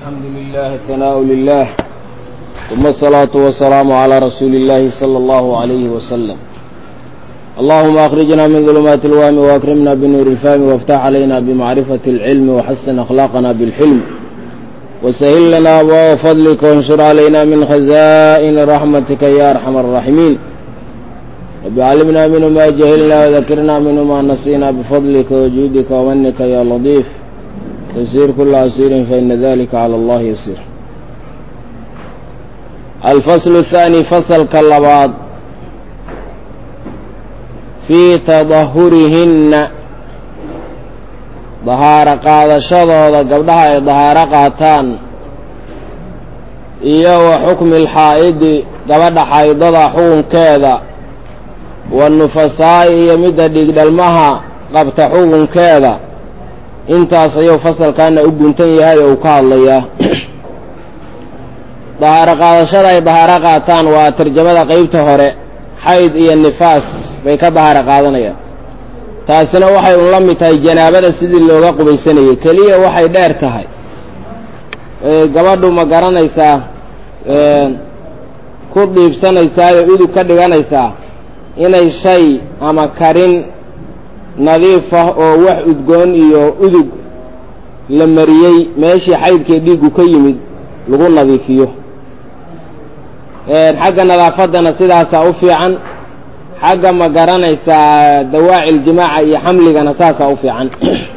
الحمد لله ثناء لله ثم الصلاة والسلام على رسول الله صلى الله عليه وسلم اللهم أخرجنا من ظلمات الوهم وأكرمنا بنور الفهم وافتح علينا بمعرفة العلم وحسن أخلاقنا بالحلم وسهل لنا أبواب فضلك وانشر علينا من خزائن رحمتك يا أرحم الراحمين رب علمنا منه ما جهلنا وذكرنا منه ما نسينا بفضلك وجودك ومنك يا لطيف تسير كل عسير فإن ذلك على الله يسير الفصل الثاني فصل كاللباض في تظهرهن dahaaro qaadashadooda gabdhaha ay dahaaro qaataan iyo wa xukmi alxaa'idi gabadha xaydada xukunkeeda wanufasaa'i iyo midda dhiigdhalmaha qabta xukunkeeda intaas ayuu fasalkaana u guntan yahay oo uu ka hadlayaa dahaaro qaadashada ay dahaaro qaataan waa tarjamada qeybta hore xayd iyo nifaas bay ka dahaaro qaadanayaan taasina waxay un la mid tahay janaabada sidii looga qubaysanayay keliya waxay dheer tahay gabadhu ma garanaysaa ku dhiibsanaysaayoo udug ka dhiganaysaa inay shay ama karin nadiif ah oo wax udgoon iyo udug la mariyey meeshii xaydkee dhiiggu ka yimid lagu nadiifiyo xagga nadaafaddana sidaasaa u fiican xagga ma garanaysaa dawaaci ljimaaca iyo xamligana saasaa u fiican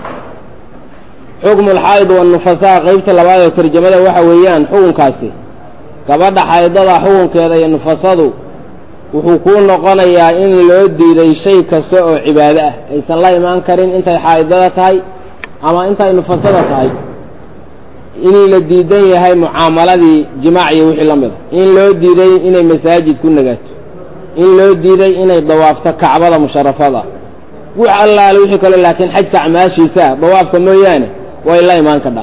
xukmu alxaa'id wanufasaa qeybta labaad ee tarjamada waxa weeyaan xukunkaasi gabadha xaydada xukunkeeda iyo nufasadu wuxuu kuu noqonayaa in loo diiday shay kasta oo cibaado ah aysan la imaan karin intay xaydada tahay ama intay nufasada tahay inii la diidan yahay mucaamaladii jimaac iyo wixii la mida in loo diiday inay masaajid ku nagaato in loo diiday inay dawaafto kacbada musharafada wax allaale wixii kale laakiin xajka acmaashiisa dawaafka mooyaane way la imaan kadhaa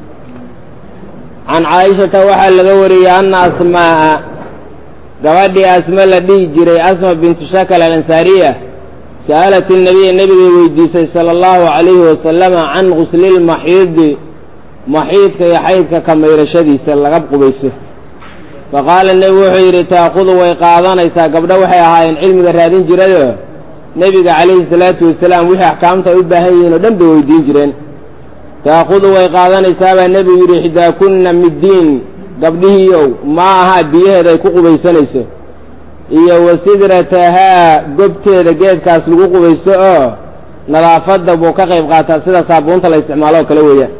can caaishata waxaa laga wariyey anna asmaa'a gabadhii asma la dhihi jiray asma bintu shakal alansaariya sa'alat inabiya nebigay weydiisay sala allahu calayhi wasalama can guslilmaxiidi maxiidka iyo xaydka ka mayrashadiisa laga qubayso faqaala nebigu wuxuu yidhi taakudu way qaadanaysaa gabdho waxay ahaayeen cilmiga raadin jirayoo nebiga calayhi salaatu wasalaam wixii axkaamta ay u baahan yihiin oo dhan bay weydiin jireen taakudu way qaadanaysaa baa nebigu yidhi xidaakunna middiin gabdhihiiow maa ahaa biyaheeda ay ku qubaysanayso iyo wa sidratahaa gobteeda geedkaas lagu qubaysto oo nadaafadda buu ka qayb qaataa sida saabuunta la isticmaalo oo kale weeyaan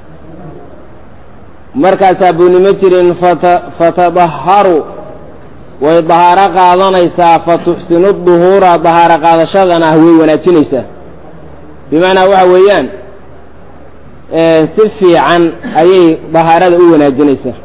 markaa saabuunimo jirin fatadaharu way dahaaro qaadanaysaa fa tuxsinu duhuura dahaaro qaadashadana way wanaajinaysaa bimacnaa waxa weeyaan si fiican ayay dahaarada u wanaajinaysaa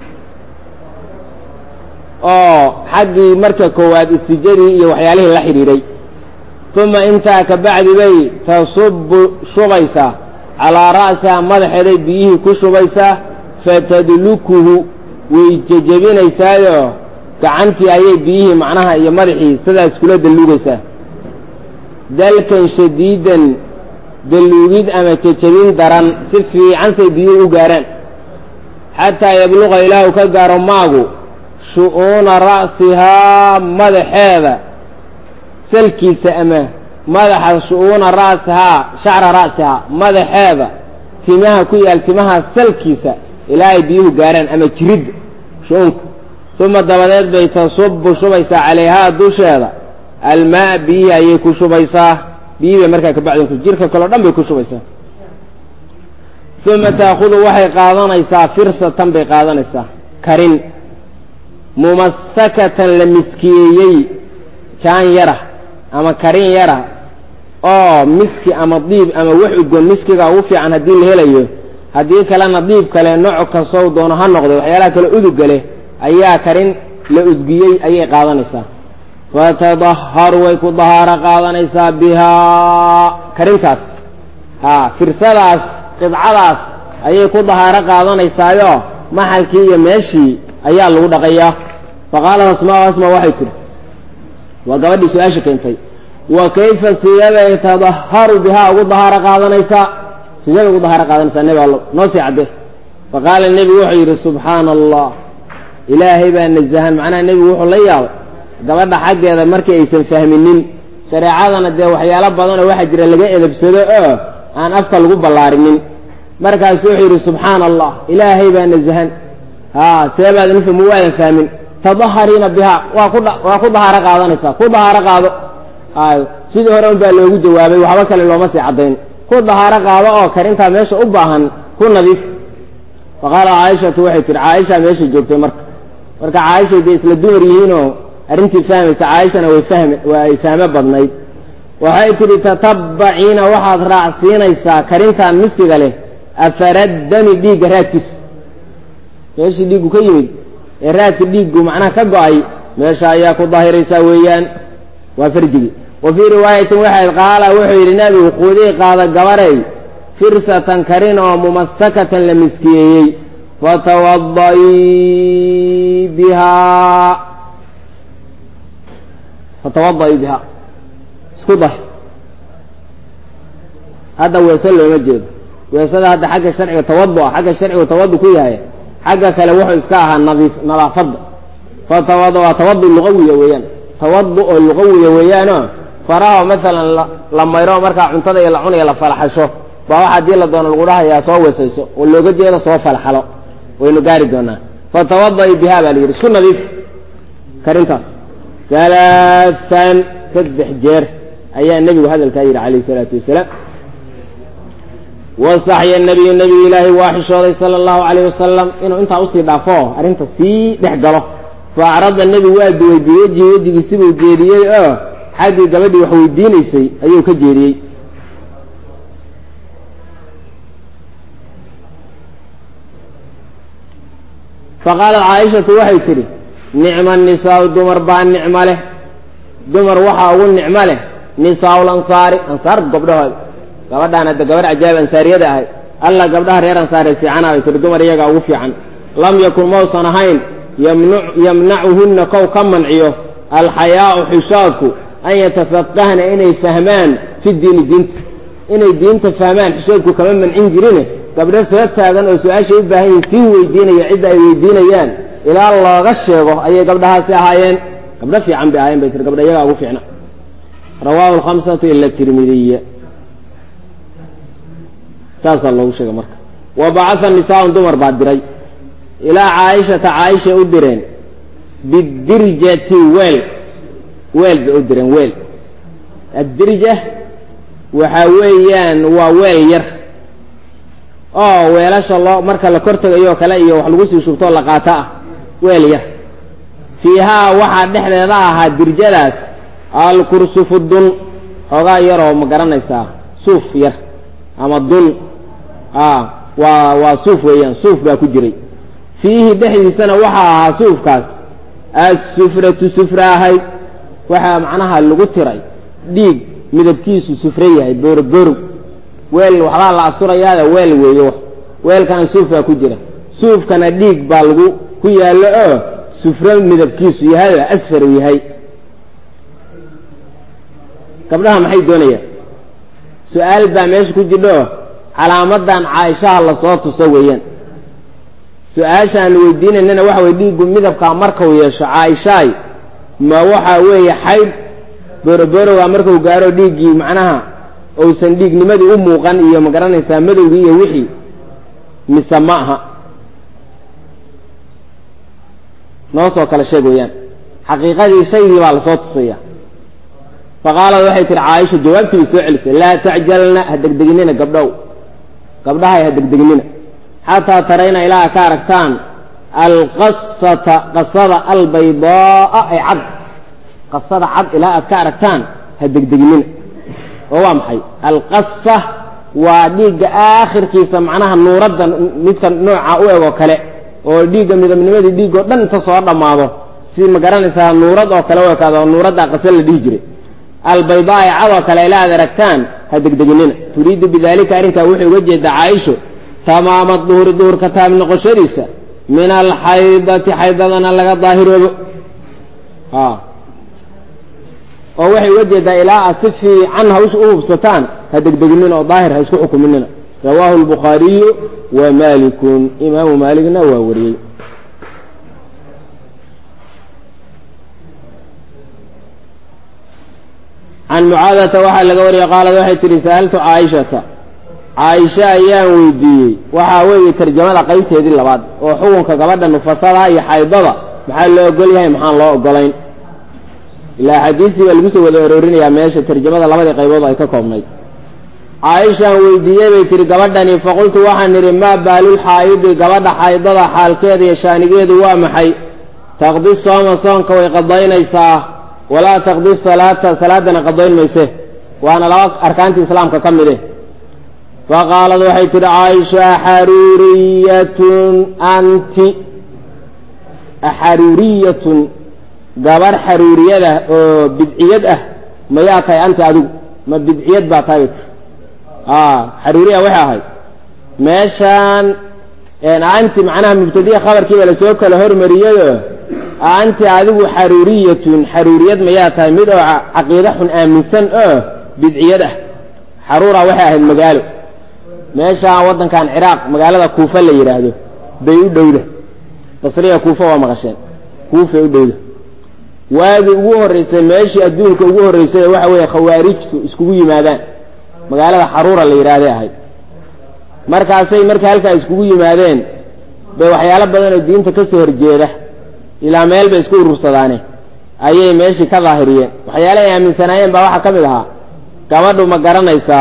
oo xaggii marka koowaad istijadii iyo waxyaalihii la xidhiidhay uma intaa ka bacdi bay tasubu shubaysaa calaa ra'siha madaxeeday biyihii ku shubaysaa fatadlukuhu way jejebinaysaayoo gacantii ayay biyihii macnaha iyo madaxii sidaas kula dalluugaysaa dalkan shadiidan dalluugid ama jejebin daran si fiican say biyuhu u gaarhaan xataa yabluqa ilaahu ka gaaro maagu shu'uuna ra'sihaa madaxeeda salkiisa ama madaxa shu'uuna ra'sihaa shacra ra'sihaa madaxeeda timaha ku yaal timaha salkiisa ilaa ay biyuhu gaarhaan ama jiridda shu-uunka uma dabadeed bay tasubu shubaysaa calayhaa dusheeda almaa biyihii ayay ku shubaysaa biyihii bay markaa kabacdin jirka kaleo dhan bay ku shubaysaa uma taakudu waxay qaadanaysaa firsatan bay qaadanaysaa karin mumasakatan la miskiyeeyey jaan yara ama karin yara oo miski ama diib ama wax udgoon miskiga ugu fiican haddii la helayo haddii kalena diib kale nooc kastow doono ha noqday waxyaalaha kale udugga leh ayaa karin la udgiyey ayay qaadanaysaa fatadaharu way ku dahaaro qaadanaysaa bihaa karintaas haa firsadaas qidcadaas ayay ku dahaaro qaadanaysaayo maxalkii iyo meeshii ayaa lagu dhaqayaa faqaalat asmaa asmaa waxay tiri waa gabadhii su-aasha keentay wa kayfa sidabay tadaharu bihaa ugu dahaaro qaadanaysaa sidee bay ugu dahaaro qaadanaysaa nebi allo noo sii cadde faqaala nebigu wuxuu yidhi subxaana allah ilaahay baa nazahan macnaha nebigu wuxuu la yaabay gabadha xaggeeda markii aysan fahminin shareecadana dee waxyaalo badanoo waxaa jira laga edabsado oo aan afka lagu ballaarinin markaasu wuxuu yidhi subxaana allah ilaahay baa nazahan haa seebaad nufmu waadan fahmin tadahariina bihaa waa ku waa ku dahaaro qaadanaysaa ku dahaaro qaado ay sidii hore un baa loogu jawaabay waxba kale looma sii caddayn ku dahaaro qaado oo karintaa meesha u baahan ku nadiif faqaala caaishatu waxay tihi caaisha meesha joogtay marka marka caaishay dee isla dumar yihiinoo arrintii fahmaysa caaishana way fahme waa ay fahmo badnayd waxay tidhi tatabbaciina waxaad raacsiinaysaa karintan miskiga leh afaraddami dhiigga raadkiisa meeshii dhiiggu ka yimid ee raadka dhiiggu macnaha ka go-ay meesha ayaa ku daahiraysaa weeyaan waa farjigii wa fii riwaayatin waxayd qaala wuxuu yidhi nabigu quudii qaada gabarey firsatan karin oo mumasakatan la miskiyeeyey fatawadaii bihaa fatawadaii bihaa isku dahir hadda weese looma jeedo weesada hadda xagga sharciga tawadu ah xagga sharcigu tawadu ku yahay xagga kale wuxuu iska ahaa nadiif nadaafadda fatawada waa tawadu luqawiya weeyaan tawadu oo luqawiya weeyaanoo faraha maalan la mayro markaa cuntada iyo la cunaya la falaxasho baa waxa hadii la doono lagu dhahayaa soo weesayso oo looga jeedo soo falxalo waynu gaari doonaa fatawada'i biha baa la yidhi isku nadiif karintaas alaaan saddex jeer ayaa nebigu hadalkaa yidhi calayhi salaatu wasalaam wastaxya nabiyu nebigu ilaahay waa xishooday sala allahu calayh wasalam inuu intaa usii dhaafo arrinta sii dhex galo fa acrada nebigu waa duway biwejhi wejigiisibuu jeediyey oo xaggii gabadhii wax weydiinaysay ayuu ka jeediyey faqaalat caaishatu waxay tidhi nicma nisaau dumar baa nicmo leh dumar waxaa ugu nicmo leh nisaau lansaari ansaar gabdhahooda gabadhaan hadda gabadh cajaa'ib ansaariyada ahay alla gabdhaha reer ansaaree fiicana bay tihi dumar iyagaa ugu fiican lam yakun mausan ahayn yamnacuhunna kow ka manciyo alxayaau xishoodku an yatafaqahna inay fahmaan fi diini diinta inay diinta fahmaan xishoodku kama mancin jirine gabdho soo taagan oo su-aashay u baahan yihin sii weydiinaya cidda ay weydiinayaan ilaa looga sheego ayay gabdhahaasi ahaayeen gabdho fiican bay ahayen bay tiri gabdha iyagaa ugu fiicna rawaahu alkhamsatu ila tirmidiya saasaa loogu sheegay marka wa bacatha nisaaun dumar baa diray ilaa caaishata caaishay u direen bidirjati weel weel bay u direen weel addirja waxa weeyaan waa weel yar oo weelasha loo marka la kor tegayoo kale iyo wax lagu sii shubtoo la qaato ah weel yar fiihaa waxaa dhexdeeda ahaa dirjadaas alkursufu dun xoogaa yaroo ma garanaysaa suuf yar ama dun waa waa suuf weeyaan suuf baa ku jiray fiihi dhexdiisana waxaa ahaa suufkaas assufratu sufra ahayd waxaa macnaha lagu tiray dhiig midabkiisu sufre yahay booroborow weel waxbaa la asturayaada weel weeye weelkana suuf baa ku jira suufkana dhiig baa lagu ku yaallo oo sufro midabkiisu yahay oo asfar yahay gabdhaha maxay doonayaan su-aal baa meesha ku jidho calaamadan caaishaha lasoo tuso weeyaan su-aasha aan weydiinaynana waxa weye dhiiggu midabkaa markau yeesho caaishaay ma waxa weeye xayd boroborowa markau gaaro dhiiggii macnaha uusan dhiignimadii u muuqan iyo ma garanaysaa madowgii iyo wixii mise ma aha noo soo kala sheeg weeyaan xaqiiqadii shaygii baa lasoo tusaya faqaalad waxay tihi caaisha jawaabtii bay soo celisay laa tacjalna ha degdeginina gabdhow gabdhahay ha degdeginina xataa tarayna ilaa a ka aragtaan alqasata qasada albaydaaa ay cad qasada cad ilaa aad ka aragtaan ha degdeginina oo waa maxay alqasa waa dhiigga aakhirkiisa macnaha nuuradda midka nooca u eg oo kale oo dhiigga midabnimadii dhiiggoo dhan inta soo dhammaado si ma garanaysaa nuurad oo kale u ekaado nuuradda qase la dhihi jiray albaydaa ee cadoo kale ilaa aad aragtaan ha degdeginina turiidu bidalika arrinkaa wuxuu uga jeedaa caaisho tamaama duhuri duhurka taab noqoshadiisa min alxaydati xaydadana laga daahiroobo oo waxay uga jeedaa ilaa aad si fiican hawsha u hubsataan ha degdeginina oo daahir ha isku xukuminina rawaahu lbukhaariyu wa malikun imaamu maaligna waa wariyey can mucaadata waxaa laga wariyey qaalad waxay tihi sa'altu caaishata caaisha ayaan weydiiyey waxaa weeye tarjamada qaybteedii labaad oo xukunka gabadha nufasada iyo xaydada maxaa loo ogol yahay maxaan loo ogolayn ilaa xadiisii baa lagu soo wada aroorinayaa meesha tarjamada labadii qaybood ay ka koobnayd caaishaan weydiiyey bay tihi gabadhani faqultu waxaan idhi maa baalulxaa'idi gabadha xaydada xaalkeeda iyo shaanigeedu waa maxay taqdi sooma soonka way qadaynaysaa walaa taqdi salaata salaadana qadayn mayse waana laba arkaantii islaamka ka mid eh faqaalad waxay tidhi caaisha axaruuriyatun anti axaruuriyatun gabar xaruuriyada oo bidciyad ah mayaa tahay anti adigu ma bidciyad baa tahay bay tii xaruuriya waxay ahayd meeshaan anti macnaha mubtadiya khabarkiiba lasoo kala hormariyayoo anti adigu xaruuriyatun xaruuriyad mayaa tahay mid oo caqiide xun aaminsan oo bidciyad ah xaruura waxay ahayd magaalo meeshaan waddankan ciraaq magaalada kuufa la yidhaahdo bay u dhowda basriya kuufa waa maqasheen kuufay u dhowda waagii ugu horreysay meeshii adduunka ugu horreysay ee waxa weeye khawaarijtu iskugu yimaadaan magaalada xaruura la yidhaahday ahayd markaasay marka halkaa iskugu yimaadeen bay waxyaalo badan oo diinta ka soo horjeeda ilaa meel bay isku urursadaane ayay meeshii ka daahiriyeen waxyaala ay aaminsanaayeen baa waxaa ka mid ahaa gabadhu ma garanaysaa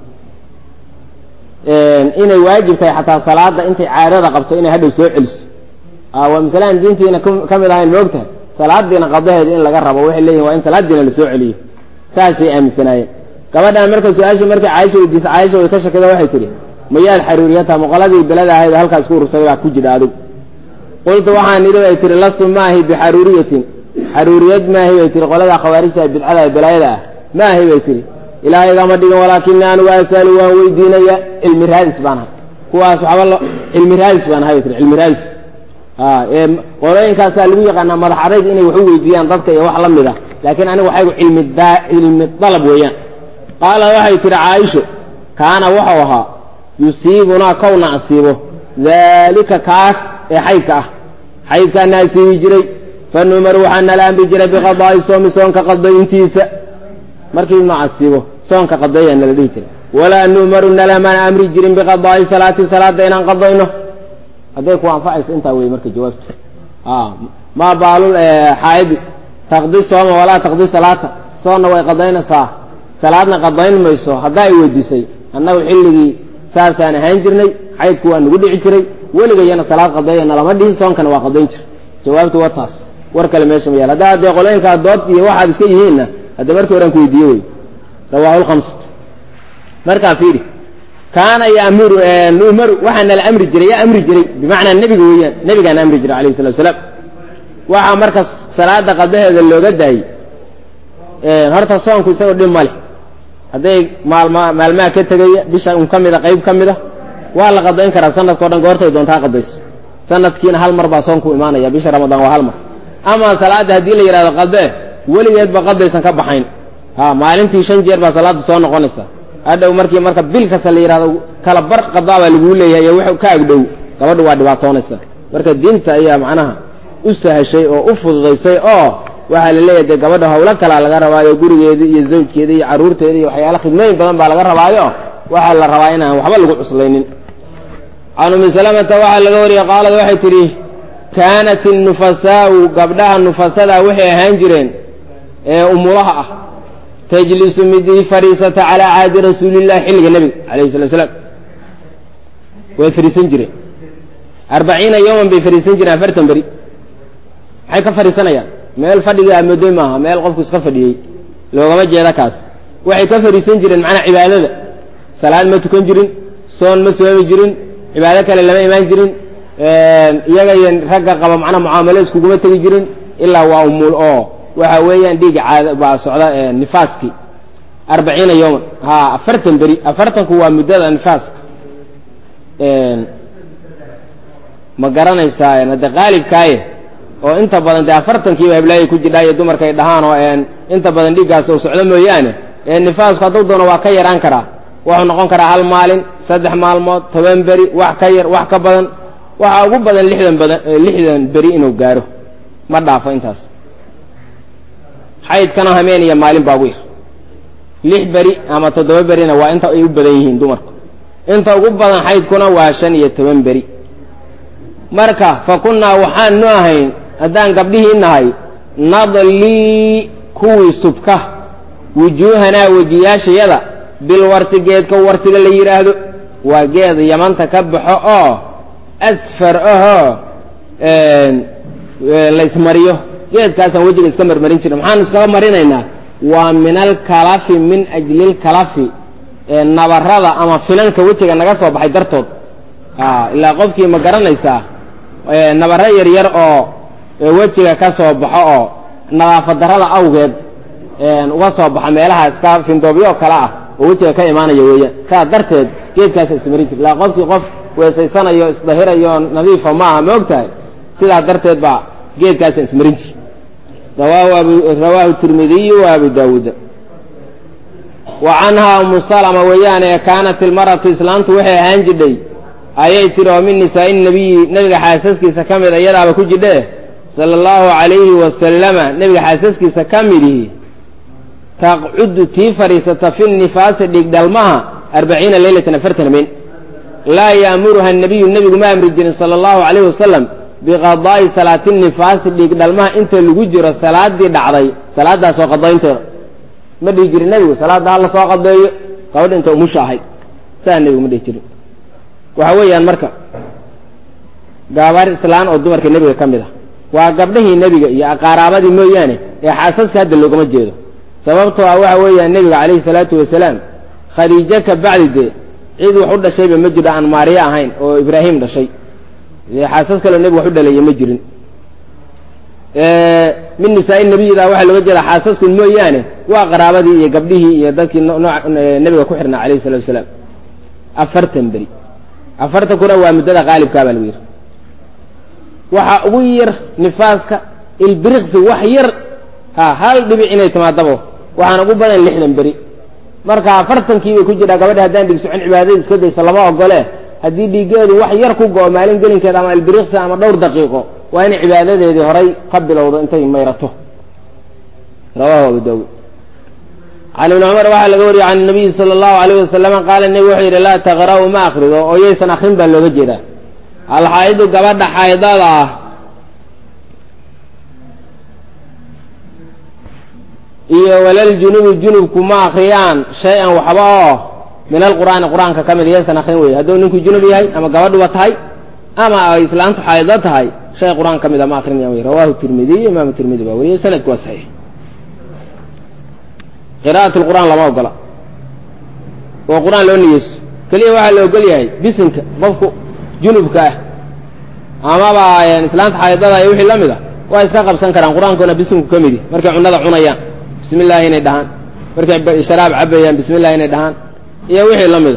inay waajib tahay xataa salaada intay caadada qabto inay hadhow soo celiso waa masalaan diintiina ka mid ahayn moogtahay salaadiina qadaheeda in laga rabo waxay leeyihin waa in salaadiina lasoo celiyo saasay aaminsanaayeen gabadhan marka su-aasha markay caaisha weydiisa caaisha way ka shakida waxay tidhi mayaad xaruuriyata muqoladii belada ahayd halkaas ku urursaday baa ku jira adigu qultu waxaan idhi bay tihi lasu maahi bixaruuriyatin xaruuriyad maahi bay tihi qolada khawaarijta bidcada balaayada ah maahi bay tihi ilaahay igama dhigin walaakini anigu asalu waan weydiinaya cilmi raadis baan ahay kuwaas waxba lo cilmi raadis baan ahay bay tihi cilmi raadis ee qolooyinkaasaa lagu yaqaanaa madax adayg inay wax u weydiiyaan dadka iyo wax la mid ah laakiin anigu waxaygu cilmi daa cilmi dalab weeyaan qaala waxay tihi caaisho kaana wuxuu ahaa yusiibunaa kowna asiibo daalika kaas ee xaydka ah xaydkaana asiibi jiray fa numaru waxaa nala amri jiray biqadaa'i soomi soonka qadayntiisa markii nu asiibo soonka qadeeya nala dhihi jiray walaa nu'maru nalamaan amri jirin biqadaa'i salaati salaada inaan qadayno hadday ku anfacayso intaa wey marka jawaabtu maa baalul xaaidi taqdi sooma walaa taqdi salaata soonna way qadaynaysaa salaadna qadayn mayso haddaa ay weydiisay annagu xilligii saasaan ahaan jirnay xaydku waa nagu dhici jiray weligayana salaad qadeeyana lama dhihin soonkana waa qadayn jir jawaabtu waa taas war kale meesha ma yaal haddaa haddee qolooyinkaa dood iyo waxaad iska yihiinna hadda markii horaan ku weydiiye wey rawaahu lkhamsatu markaa fiiri kaana yamuru nu'maru waxaa nala amri jiray yaa amri jiray bimacnaa nebiga weeyaan nebigaana amri jiray alayhi salatu wasalaam waxaa marka salaada qadaheeda looga daayey horta soonku isagoo dhib ma leh hadday maalma maalmaha ka tegaya bisha un ka mida qayb ka mida waa la qadayn karaa sanadka o dhan goortay doontaa qadayso sanadkiina hal mar baa soonku imaanaya bisha ramadaan waa hal mar ama salaada haddii la yidhahdo qadee weligeedba qadaysan ka baxayn ha maalintii shan jeer baa salaada soo noqonaysa hadhow markii marka bil kasta la yidhahdo kala bar qadaa baa laguu leeyahay iyo w ka agdhow gabadhu waa dhibaatoonaysa marka diinta ayaa macnaha u sahashay oo u fududaysay oo waxaa la leeyahay dee gabadha hawlo kalaa laga rabaayo gurigeedii iyo zawjkeeda iyo carruurteeda iyo waxyaala khidmooyin badan baa laga rabaayo waxaa la rabaa inaan waxba lagu cuslaynin can umi salamata waxaa laga wariyey qaalad waxay tidhi kaanat innufasaau gabdhaha nufasadaa waxay ahaan jireen ee umulaha ah tajlisu midii fadhiisata calaa caadi rasuulillahi xilliga nebiga alayhi salatu salaam way fadhiisan jireen arbaciina yowman bay fadhiisan jireen afartan beri maxay ka fadhiisanayaan meel fadhiga amooday maaha meel qofku iska fadhiyey loogama jeeda kaas waxay ka fadhiisan jireen macnaa cibaadada salaad ma tukan jirin soon ma soomi jirin cibaado kale lama imaan jirin iyaga iyo ragga qaba macnaa mucaamalo iskuguma tegi jirin ilaa waa umuul oo waxa weeyaan dhiiga caada baa socda nifaaskii arbaciina yowman ha afartan beri afartanku waa muddada nifaaska ma garanaysaa hadde qaalibkaaye oo inta badan dee afartankiiba heblaayay ku jidhaayo dumarka ay dhahaan oo inta badan dhiiggaas uu socdo mooyaane nifaasku hadduu doono waa ka yaraan karaa wuxuu noqon karaa hal maalin saddex maalmood toban beri wax ka yar wax ka badan waxaa ugu badan lixdan badan lixdan beri inuu gaaro ma dhaafo intaas xaydkana hameen iyo maalin baa ugu yar lix beri ama toddoba berina waa inta ay u badan yihiin dumarku inta ugu badan xaydkuna waa shan iyo toban beri marka fa kunnaa waxaanu ahayn haddaan gabdhihii nahay nadlii kuwii subka wujuuhanaa wejiyaashayada bilwarsi geedka warsiga la yidhaahdo waa geed yamanta ka baxo oo asfar ahoo la ismariyo geedkaasaan wejiga iska marmarin jirna maxaanu iskaga marinaynaa waa min alkalafi min ajli lkalafi nabarada ama finanka wejiga naga soo baxay dartood ilaa qofkii ma garanaysaa nabaro yar yar oo wejiga ka soo baxo oo nadaafad darada awgeed uga soo baxa meelaha iska findoobyo kale ah oo wejiga ka imaanaya weeyaan saa darteed geedkaasa ismarin jir ilaa qofkii qof weesaysanayo isdahirayo nadiifa maaha ma og tahay sidaa darteed baa geedkaasa ismarin jir rawaahu tirmidiyu wa abu daawuuda wa canhaa umu salama weeyaane kaanat ilmaratu islaantu waxay ahaan jidhay ayay tiri oo min nisaa'i nabiyi nebiga xaasaskiisa ka mid iyadaaba ku jidhe sala allahu calayhi wasalama nebiga xaasaskiisa ka midihi taqcudu tii fadhiisata fi nifaasi dhigdhalmaha arbaciina leylatan afartan habeen laa ya'muruha nabiyu nebigu ma amri jirin sala allahu calayhi wasalam biqadaa'i salaati nifaasi dhigdhalmaha inta lagu jiro salaadii dhacday salaadaasoo qadaynteeda ma dhihi jirin nebigu salaadda hala soo qadeeyo gabadha inta umusha ahayd saa nebigu ma dhihi jirin waxa weeyaan marka gabar islaan oo dumarka nebiga ka mid ah waa gabdhihii nebiga iyo aqaaraabadii mooyaane ee xaasaska hadda loogama jeedo sababtoo ah waxa weeyaan nebiga calayhi salaatu wasalaam khadiijo ka bacdi dee cid wax u dhashayba ma jiro aan maariya ahayn oo ibraahim dhashay xaasas kaleo nebigu wax u dhaleeya ma jirin min nisaa-i nebiyida waxaa looga jeedaa xaasaskun mooyaane waa qaraabadii iyo gabdhihii iyo dadkii nebiga ku xirnaa calayhi salatu wasalaam afartan beri afartankuna waa muddada qaalibkaa baa lagu yidhi waxaa ugu yar nifaaska ilbiriqsi wax yar ha hal dhibic inay timaadabo waxaan ugu badan lixdan beri marka afartankii bay ku jiraa gabadha haddaan dhig socon cibaadada iska daysa lama ogole haddii dhiigeedu wax yar ku go-o maalin gelinkeeda ama ilbiriqsi ama dhowr daqiiqo waa inay cibaadadeedii horay ka bilowdo intay mayrato rawahu abu daawuud can ibni cumar waxaa laga wariyey can nabiyi sala allahu alayh wasalama qaala nebi wuxuu yidhi laa taqra'u ma akrido oo yaysan akrin baa looga jeedaa alxaa'idu gabadha xaydada ah iyo walaljunubu junubku ma akriyaan shay-an waxba oo min alqur'aani qur-aanka ka mid yaysan akrin wey hadduu ninku junub yahay ama gabadhuba tahay ama ay islaantu xaydo tahay shay qur-aan ka mida ma akrinayaan wey rawahu tirmidiy imaamu tirmidi baa wariyey sanadku waa saxiix qira'at lqur'aan lama ogola oo qur-aan loo niyeyso keliya waxaa la ogol yahay bisinka qofku junubka ah amaba islaanta xaydada iyo wixii la mid a waa iska qabsan karaan qur-aankuna bisinku ka midi markay cunada cunayaan bismi illaahi inay dhahaan markay sharaab cabayaan bismi illahi inay dhahaan iyo wixii la mida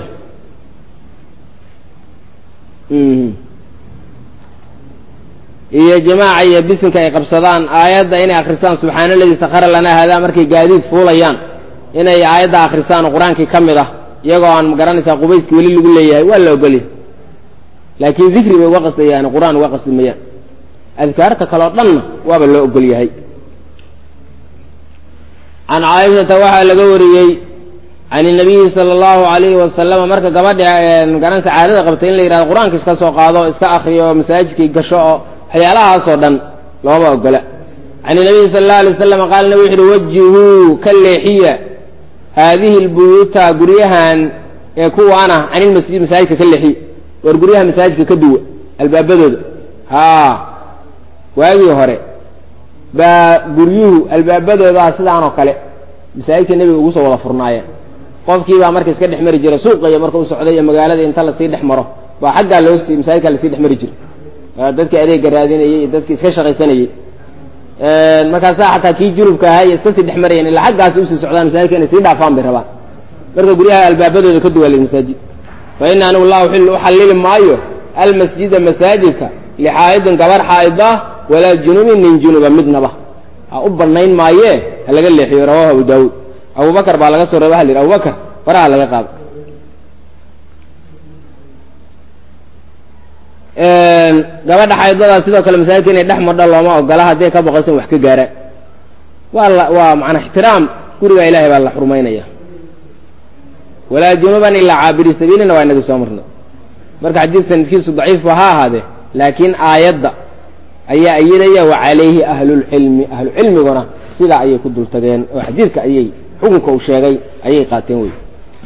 iyo jamaaca iyo bisinka ay qabsadaan aayadda inay akrisaan subxaana aladii sakhara lanaa haadaa markay gaadiid fuulayaan inay aayadda akrisaan oo qur-aankii ka mid ah iyagoo aan magaranaysaa qubayski weli lagu leeyahay waa la ogolyahay laakiin dikri bay uga qasdayaan qur-aan uga qasdi mayaan adkaarta kaleo dhanna waaba loo ogol yahay can caaishata waxaa laga wariyey can inabiyi sala allahu alayhi wasalama marka gabadha magaranaysa caadada qabtay in la yidhahdo qur-aanka iska soo qaado o iska akriyo oo masaajidkii gasho oo waxyaalahaasoo dhan looma ogola can inabiyi sala allahu alay wasalam qaala nabi wuxu uhi wajihuu ka leexiya haadihi lbuyuuta guryahan ee kuwaana can ilmasjid masaajidka ka leexiya war guryaha masaajidka ka duwa albaabadooda haa waagii hore baa guryuhu albaabadoodaa sidaanoo kale masaajidka nebiga ugu soo wada furnaayeen qofkii baa marka iska dhex mari jiray suuqa iyo marka u socday iyo magaalada inta lasii dhex maro baa xaggaa loosii masaajidkaa lasii dhex mari jiray dadkii adeegga raadinayey iyo dadkii iska shaqaysanayey markaasaa xataa kii junubka ahaa iyo iska sii dhex marayeen ilaa xaggaasi usii socdaan masaajidka inay sii dhaafaan bay rabaan marka guryaha albaabadooda ka duwaalay masaajid fa ina anigu laa uxillu uxallili maayo almasjida masaajidka lixaa'idin gabar xaa'ida walaa junubin nin junuba midnaba ha u banayn maayee ha laga leexiyo rawahu abu daawuud abubakar baa laga soo reeba waxa la yidhi abubakar faraha laga qaado gabadha xaydada sidoo kale masaajidka inay dhex madho looma ogola hadday ka boqaysan wax ka gaaraan waa la waa macnaa ixtiraam guriga ilahay baa la xurmaynaya walaa junuban ilaa caabiri sabiilina waa inaga soo marnay marka xadiid sanadkiisu daciifba ha ahaadee laakiin aayadda ayaa ayidaya wa calayhi ahlulcilmi ahlucilmiguna sidaa ayay ku dul tageen oo xadiidka ayay xukunka uu sheegay ayay qaateen wey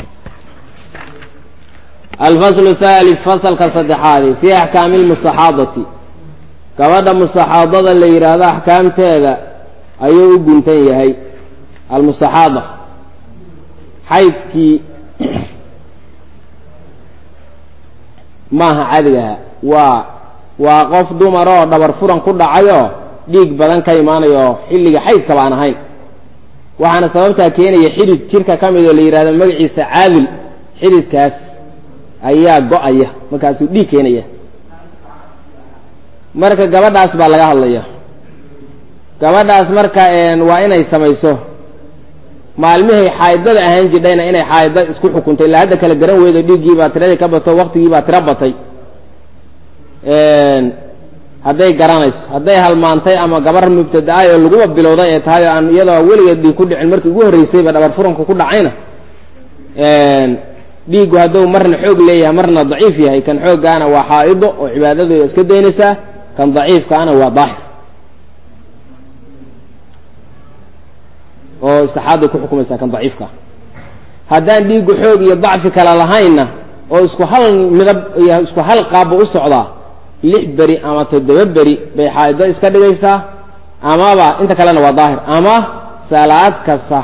alfaslu thalith fasalka saddexaadi fii axkaami lmustaxaadati gabadha mustaxaadada la yidhaahdo axkaamteeda ayuu u guntan yahay almustaxaada xaydkii maaha cadigaha waa waa qof dumar oo dhabar furan ku dhacayoo dhiig badan ka imaanayo xilliga xaydkaba aan ahayn waxaana sababtaa keenaya xidid jirka ka mid oo la yidhahdo magaciisa caadil xididkaas ayaa go-aya markaasuu dhiig keenaya marka gabadhaas baa laga hadlaya gabadhaas marka waa inay samayso maalmihay xaaidada ahaan jidhayna inay xaaida isku xukuntay ilaa hadda kala garan weydo dhiiggiibaa tiradii ka bato waktigiibaa tiro batay hadday garanayso hadday halmaantay ama gabar mubtada-ay oo laguba bilowday ee tahay oo aan iyadoo weligeed dhiig ku dhicin markii ugu horreysayba dhabar furanku ku dhacayna dhiiggu hadduu marna xoog leeyahay marna daciif yahay kan xooggaana waa xaa'ido oo cibaadadeeda iska daynaysaa kan daciifkaana waa daahir oo istixaaday ku xukumaysaa kan daciifka haddaan dhiiggu xoog iyo dacfi kale lahaynna oo isku hal midab iyo isku hal qaabba u socdaa lix beri ama toddoba beri bay xaa'ido iska dhigaysaa amaba inta kalena waa daahir ama salaad kasta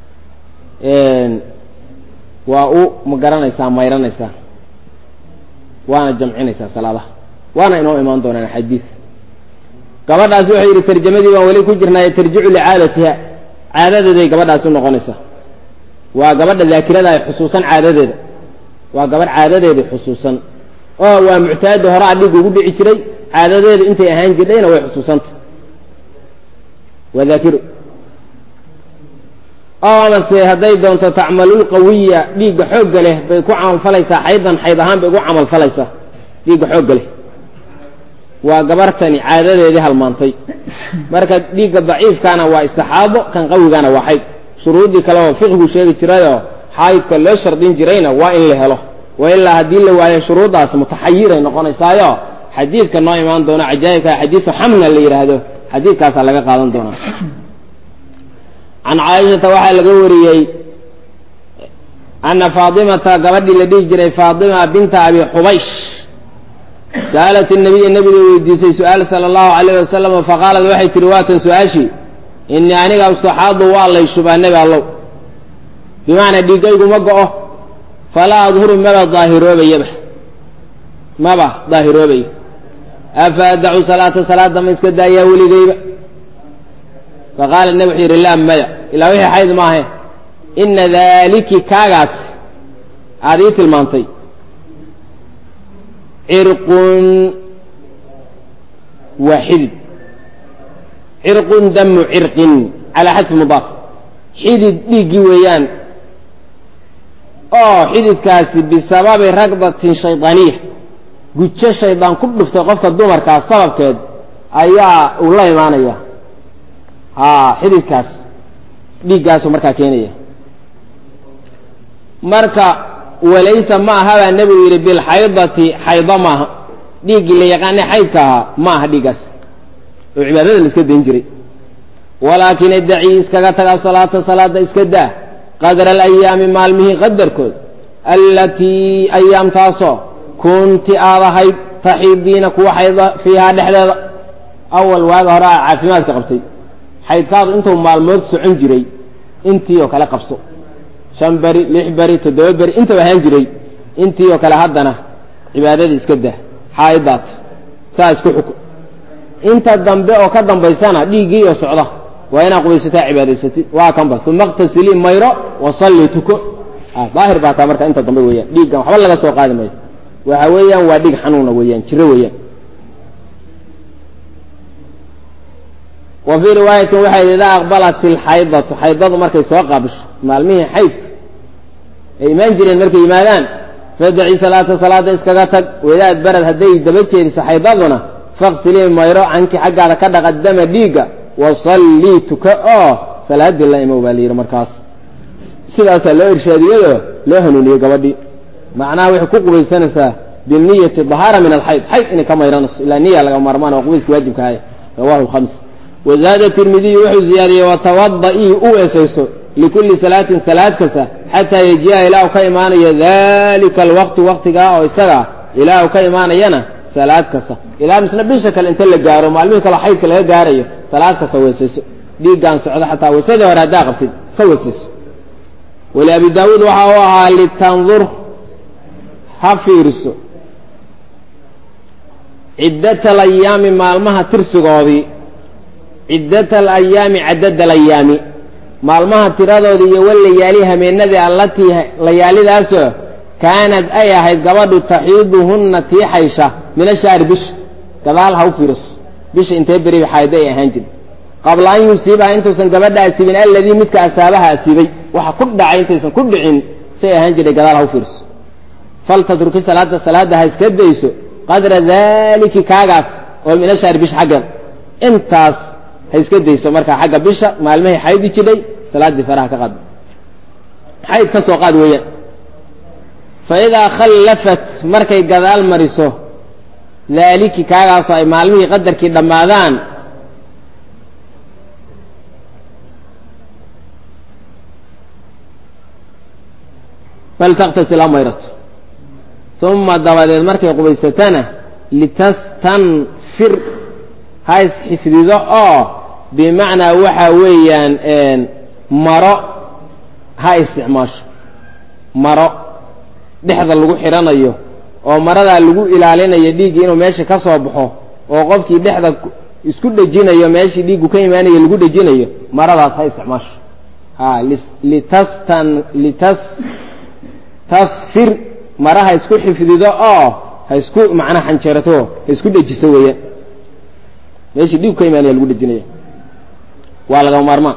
waa u ma garanaysaa mayranaysaa waana jamcinaysaa salaadaha waana inoo imaan doonaan axaadiid gabadhaas wuxuu yidhi tarjamadii baan weli ku jirnaaye tarjicu licaadatiha caadadeeday gabadhaas u noqonaysaa waa gabadha daakirada ay xusuusan caadadeeda waa gabadh caadadeedii xusuusan oo waa muctaada horaa dhig ugu dhici jiray caadadeedu intay ahaan jirdhayna way xusuusanta waa daakiro oo amase hadday doonto tacmalulqawiya dhiigga xoogga leh bay ku camalfalaysaa xaydan xayd ahaan bay ugu camalfalaysaa dhiigga xoogga leh waa gabartani caadadeedii halmaantay marka dhiigga daciifkaana waa istixaado kan qawigana waa xayd shuruuddii kale oo fiqhigu sheegi jirayoo xaydka loo shardin jirayna waa in la helo wa ilaa haddii la waayo shuruuddaas mutaxayiray noqonaysaayo xadiidka noo imaan doona cajaa'ibka xadiisu xamna la yidhaahdo xadiidkaasaa laga qaadan doonaa can caaishata waxaa laga wariyey ana faatimata gabadhii la dhihi jiray faatima binta abi xubaysh sa'alat nabiya nabiga weydiisay su-aal sala allahu alayh wasalam faqaalat waxay tihi waatan su-aashii inii aniga ustaxaadu waa lay shubaa nebi allow bimacnaa dhiiggaygu ma go-o falaa adhuru maba daahiroobayaba maba daahiroobayo afa adacu salaata salaada ma iska daayaa weligayba faqaala nebi wuxuu yidhi laa maya ilaa wixii xayd maahe ina daaliki kaagaas aada ii tilmaantay cirqun waa xidid cirqun damu cirqin calaa xadfi mudaaf xidid dhiiggii weeyaan oo xididkaasi bisababi ragdatin shaydaaniya gujo shaydaan ku dhuftay qofka dumarkaas sababkeed ayaa uu la imaanaya haa xididkaas dhiiggaasuu markaa keenaya marka walaysa ma aha baa nebigu yidhi bilxaydati xaydo maaha dhiiggii la yaqaanay xaydka ahaa ma aha dhiiggaas oo cibaadada la iska dayn jiray walaakin idacii iskaga taga salaata salaada iska daa qadra alayaami maalmihii qadarkood allatii ayaamtaasoo kunti aad ahayd taxiidiina kuwa xayda fiihaa dhexdeeda awal waaga hore aa caafimaadka qabtay xaydkaadu intuu maalmood socon jiray intii oo kale qabso shan beri lix beri toddoba beri intuu ahaan jiray intii oo kale haddana cibaadadii iska dah xaaidaat saa isku xukun inta dambe oo ka dambaysana dhiiggii oo socda waa inaa qubaysataa cibaadaysatid waa kanba uma اqtasilii mayro wasalli tuko daahir baa taa marka inta dambe weeyaan dhiiggan waxba laga soo qaadi mayo waxa weeyaan waa dhiig xanuuna weeyaan jiro weeyaan wa fii riwaayatin waxay idaa aqbalat ilxaydatu xaydadu markay soo qaabisho maalmihii xaydka ay imaan jireen markay yimaadaan fadaci salaata salaada iskaga tag wadaad barad hadday daba jeediso xaydaduna faqsilii mayro canki xaggaada ka dhaqa dama dhiigga wasallii tuka oo salaadii la imow baa la yidhi markaas sidaasaa loo irshaadiyado loo hanuuniyey gabadhii macnaha waxay ku qubaysanaysaa biniyati dahaara min alxayd xayd inay ka mayranayso ilaa niya laga maarmaan waa qubayska waajibka ahay rawahu lkhams wazaada tirmidiyu wuxuu ziyaadiyey watawada-ii u weesayso likulli salaatin salaad kasta xataa yajiya ilaa u ka imaanayo dalika alwaqti waqtigaa oo isaga ilaa u ka imaanayana salaad kasta ilaa misna bisha kale inta la gaaro maalmihii kaleo xaydka laga gaarayo salaad kasta weesayso dhiiggaan socdo xataa weysadii hore haddaa qabtid iska weesayso wali abi daawuud waxa u ahaa litandur ha fiiriso ciddat alayaami maalmaha tirsigoodii ciddat alayaami cadad alayaami maalmaha tiradoodii iyo walayaali hameenadii allatii layaalidaasoo kaanad ay ahayd gabadhu taxiiduhunna tii xaysha min ashahri bisha gadaal ha u fiiriso bisha intee beri xaaydo ay ahaan jiri qabla an yusiibaha intuusan gabadha asiibin alladii midka asaabaha asiibay waxa ku dhacay intaysan ku dhicin say ahaan jiray gadaal ha u fiiriso faltatruki salaada salaada ha iska dayso qadra daliki kaagaas oo min ashahri bisha xaggeeda intaas ha iska dayso markaa xagga bisha maalmahay xaydi jidhay salaaddii faraha ka qaad xayd ka soo qaad weeyaan fa idaa khallafat markay gadaal mariso daaliki kaagaasoo ay maalmihii qadarkii dhammaadaan faltaktasil ha mayrato uma dabadeed markay qubaysatana litastanfir ha isxifdido oo bimacnaa waxa weeyaan maro ha isticmaasho maro dhexda lagu xidhanayo oo maradaa lagu ilaalinayo dhiiggii inuu meesha ka soo baxo oo qofkii dhexda isku dhejinayo meeshii dhiiggu ka imaanayo lagu dhejinayo maradaas ha isticmaasho ha litastan litas tasfir mara ha isku xifdido oo ha isku macnaa xanjerato ha isku dhejiso weeyaan meeshii dhiiggu ka imaanaya lagu dhejinaya waa laga maarmaan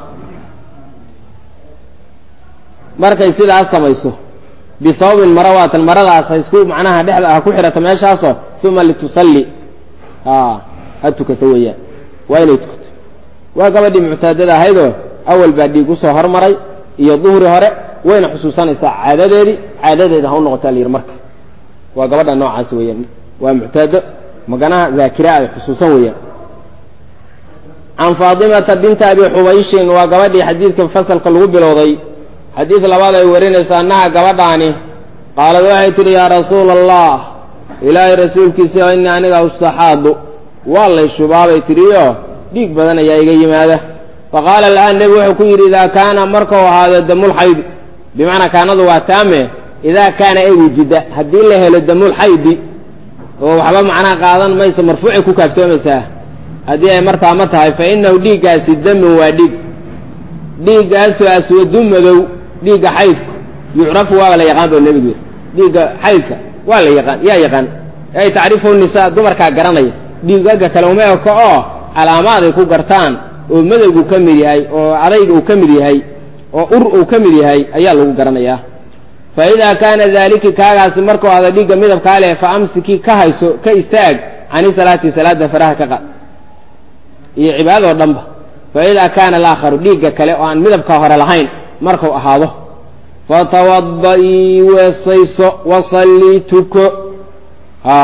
markay sidaas samayso bihawbin mara waatan maradaas ha isku macnaha dhexda ha ku xirato meeshaasoo uma litusalli a ha tukato weeyaan waa inay tukato waa gabadhii muctaadada ahaydoo awal baa dhiig usoo hormaray iyo duhri hore wayna xusuusanaysaa caadadeedii caadadeeda ha u noqotaa la yidhi marka waa gabadha noocaas weeyaan waa muctaado maganaha zaakira ay xusuusan weeyaan can faatimata binta abi xubayshin waa gabadhii xadiidka fasalka lagu bilowday xadiid labaad ay warinaysa annaha gabadhaani qaalad waxay tidhi yaa rasuula allah ilaahay rasuulkiisa ini aniga ustaxaadu waa lay shubaabay tidhiyo dhiig badan ayaa iga yimaada faqaala al'aan nebigu wuxuu ku yidhi idaa kaana markau ahaado damulxaydi bimacnaa kaanadu waa taame idaa kaana ay wujida haddii la helo damulxaydi oo waxba macnaha qaadan mayso marfuucay ku kaaftoomaysaa haddii ay martaa ma tahay fa inahu dhiiggaasi damin waa dhiig dhiiggaasoo aswadu madow dhiigga xaydku yucrafu waaba la yaqaan ba nebigu yidhi dhiigga xaydka waa la yaqaan yaa yaqaan ay tacrifuhu nisaa dumarkaa garanaya dhiigagga kale uma eko oo calaamaad ay ku gartaan oo madowgu ka mid yahay oo adayga uu ka mid yahay oo ur uu ka mid yahay ayaa lagu garanayaa fa idaa kaana daaliki kaagaasi markuu ada dhiigga midabkaa leh fa amsikii ka hayso ka istaag cani salaati salaada faraha ka qaad iyo cibaadadoo dhanba fa idaa kaana alaakharu dhiigga kale oo aan midabka hore lahayn markuu ahaado fatawada-ii weesayso wasallii tuko ha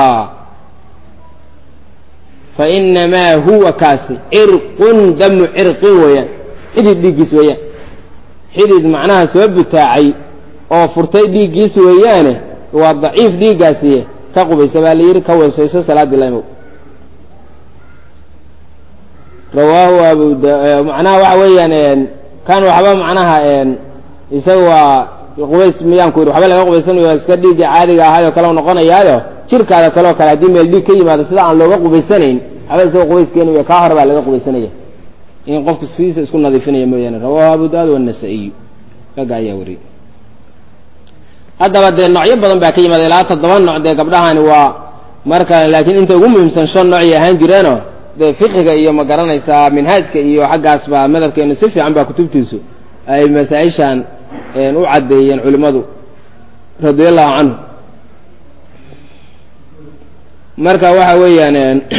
fa inamaa huwa kaasi cirqun damu cirqin weeyaan xidid dhiiggiis weeyaan xidid macnaha soo butaacay oo furtay dhiiggiis weeyaane waa daciif dhiiggaasiye ka qubaysa baa la yidhi ka weesayso salaadii laimow rawaahu abu macnaha waxa weeyaan kan waxba macnaha isaga waa qubays miyaan ku yidhi waxba laga qubaysanayo waa iska dhiigga caadiga ahaayoo kale noqonayaayo jirkaada kaleoo kale haddii meel dhiig ka yimaado sida aan looga qubaysanayn waxba isagoo qubays keenaya kaa hore baa laga qubaysanaya in qofku sidiisa isku nadiifinaya mooyaane rawahu abu daawud wanasa-iyu ragga ayaa wariyey haddaba dee noocyo badan baa ka yimaada ilaa toddoba nooc dee gabdhahani waa marka laakiin inta ugu muhiimsan shan noocay ahaan jireeno dee fiqiga iyo ma garanaysaa minhaajka iyo xaggaas baa madhabkeenu si fiican baa kutubtiisu ay masaa-ishan u caddeeyeen culimmadu radiallahu canhu marka waxa weeyaan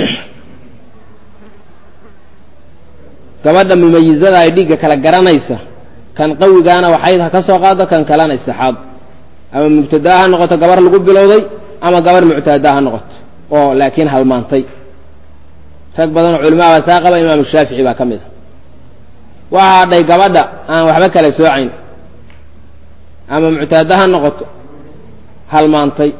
gabadha mumayizada ay dhiigga kala garanaysa kan qawigaana waxayd ha ka soo qaado kan kalena istixaad ama mubtadaa ha noqoto gabar lagu bilowday ama gabar muctadaa ha noqoto oo laakiin halmaantay rag badan oo culimaa baa saa qaba imaamu shaafici baa ka mid a waxaa hadhay gabadha aan waxba kala soocayn ama muctaada ha noqoto halmaantay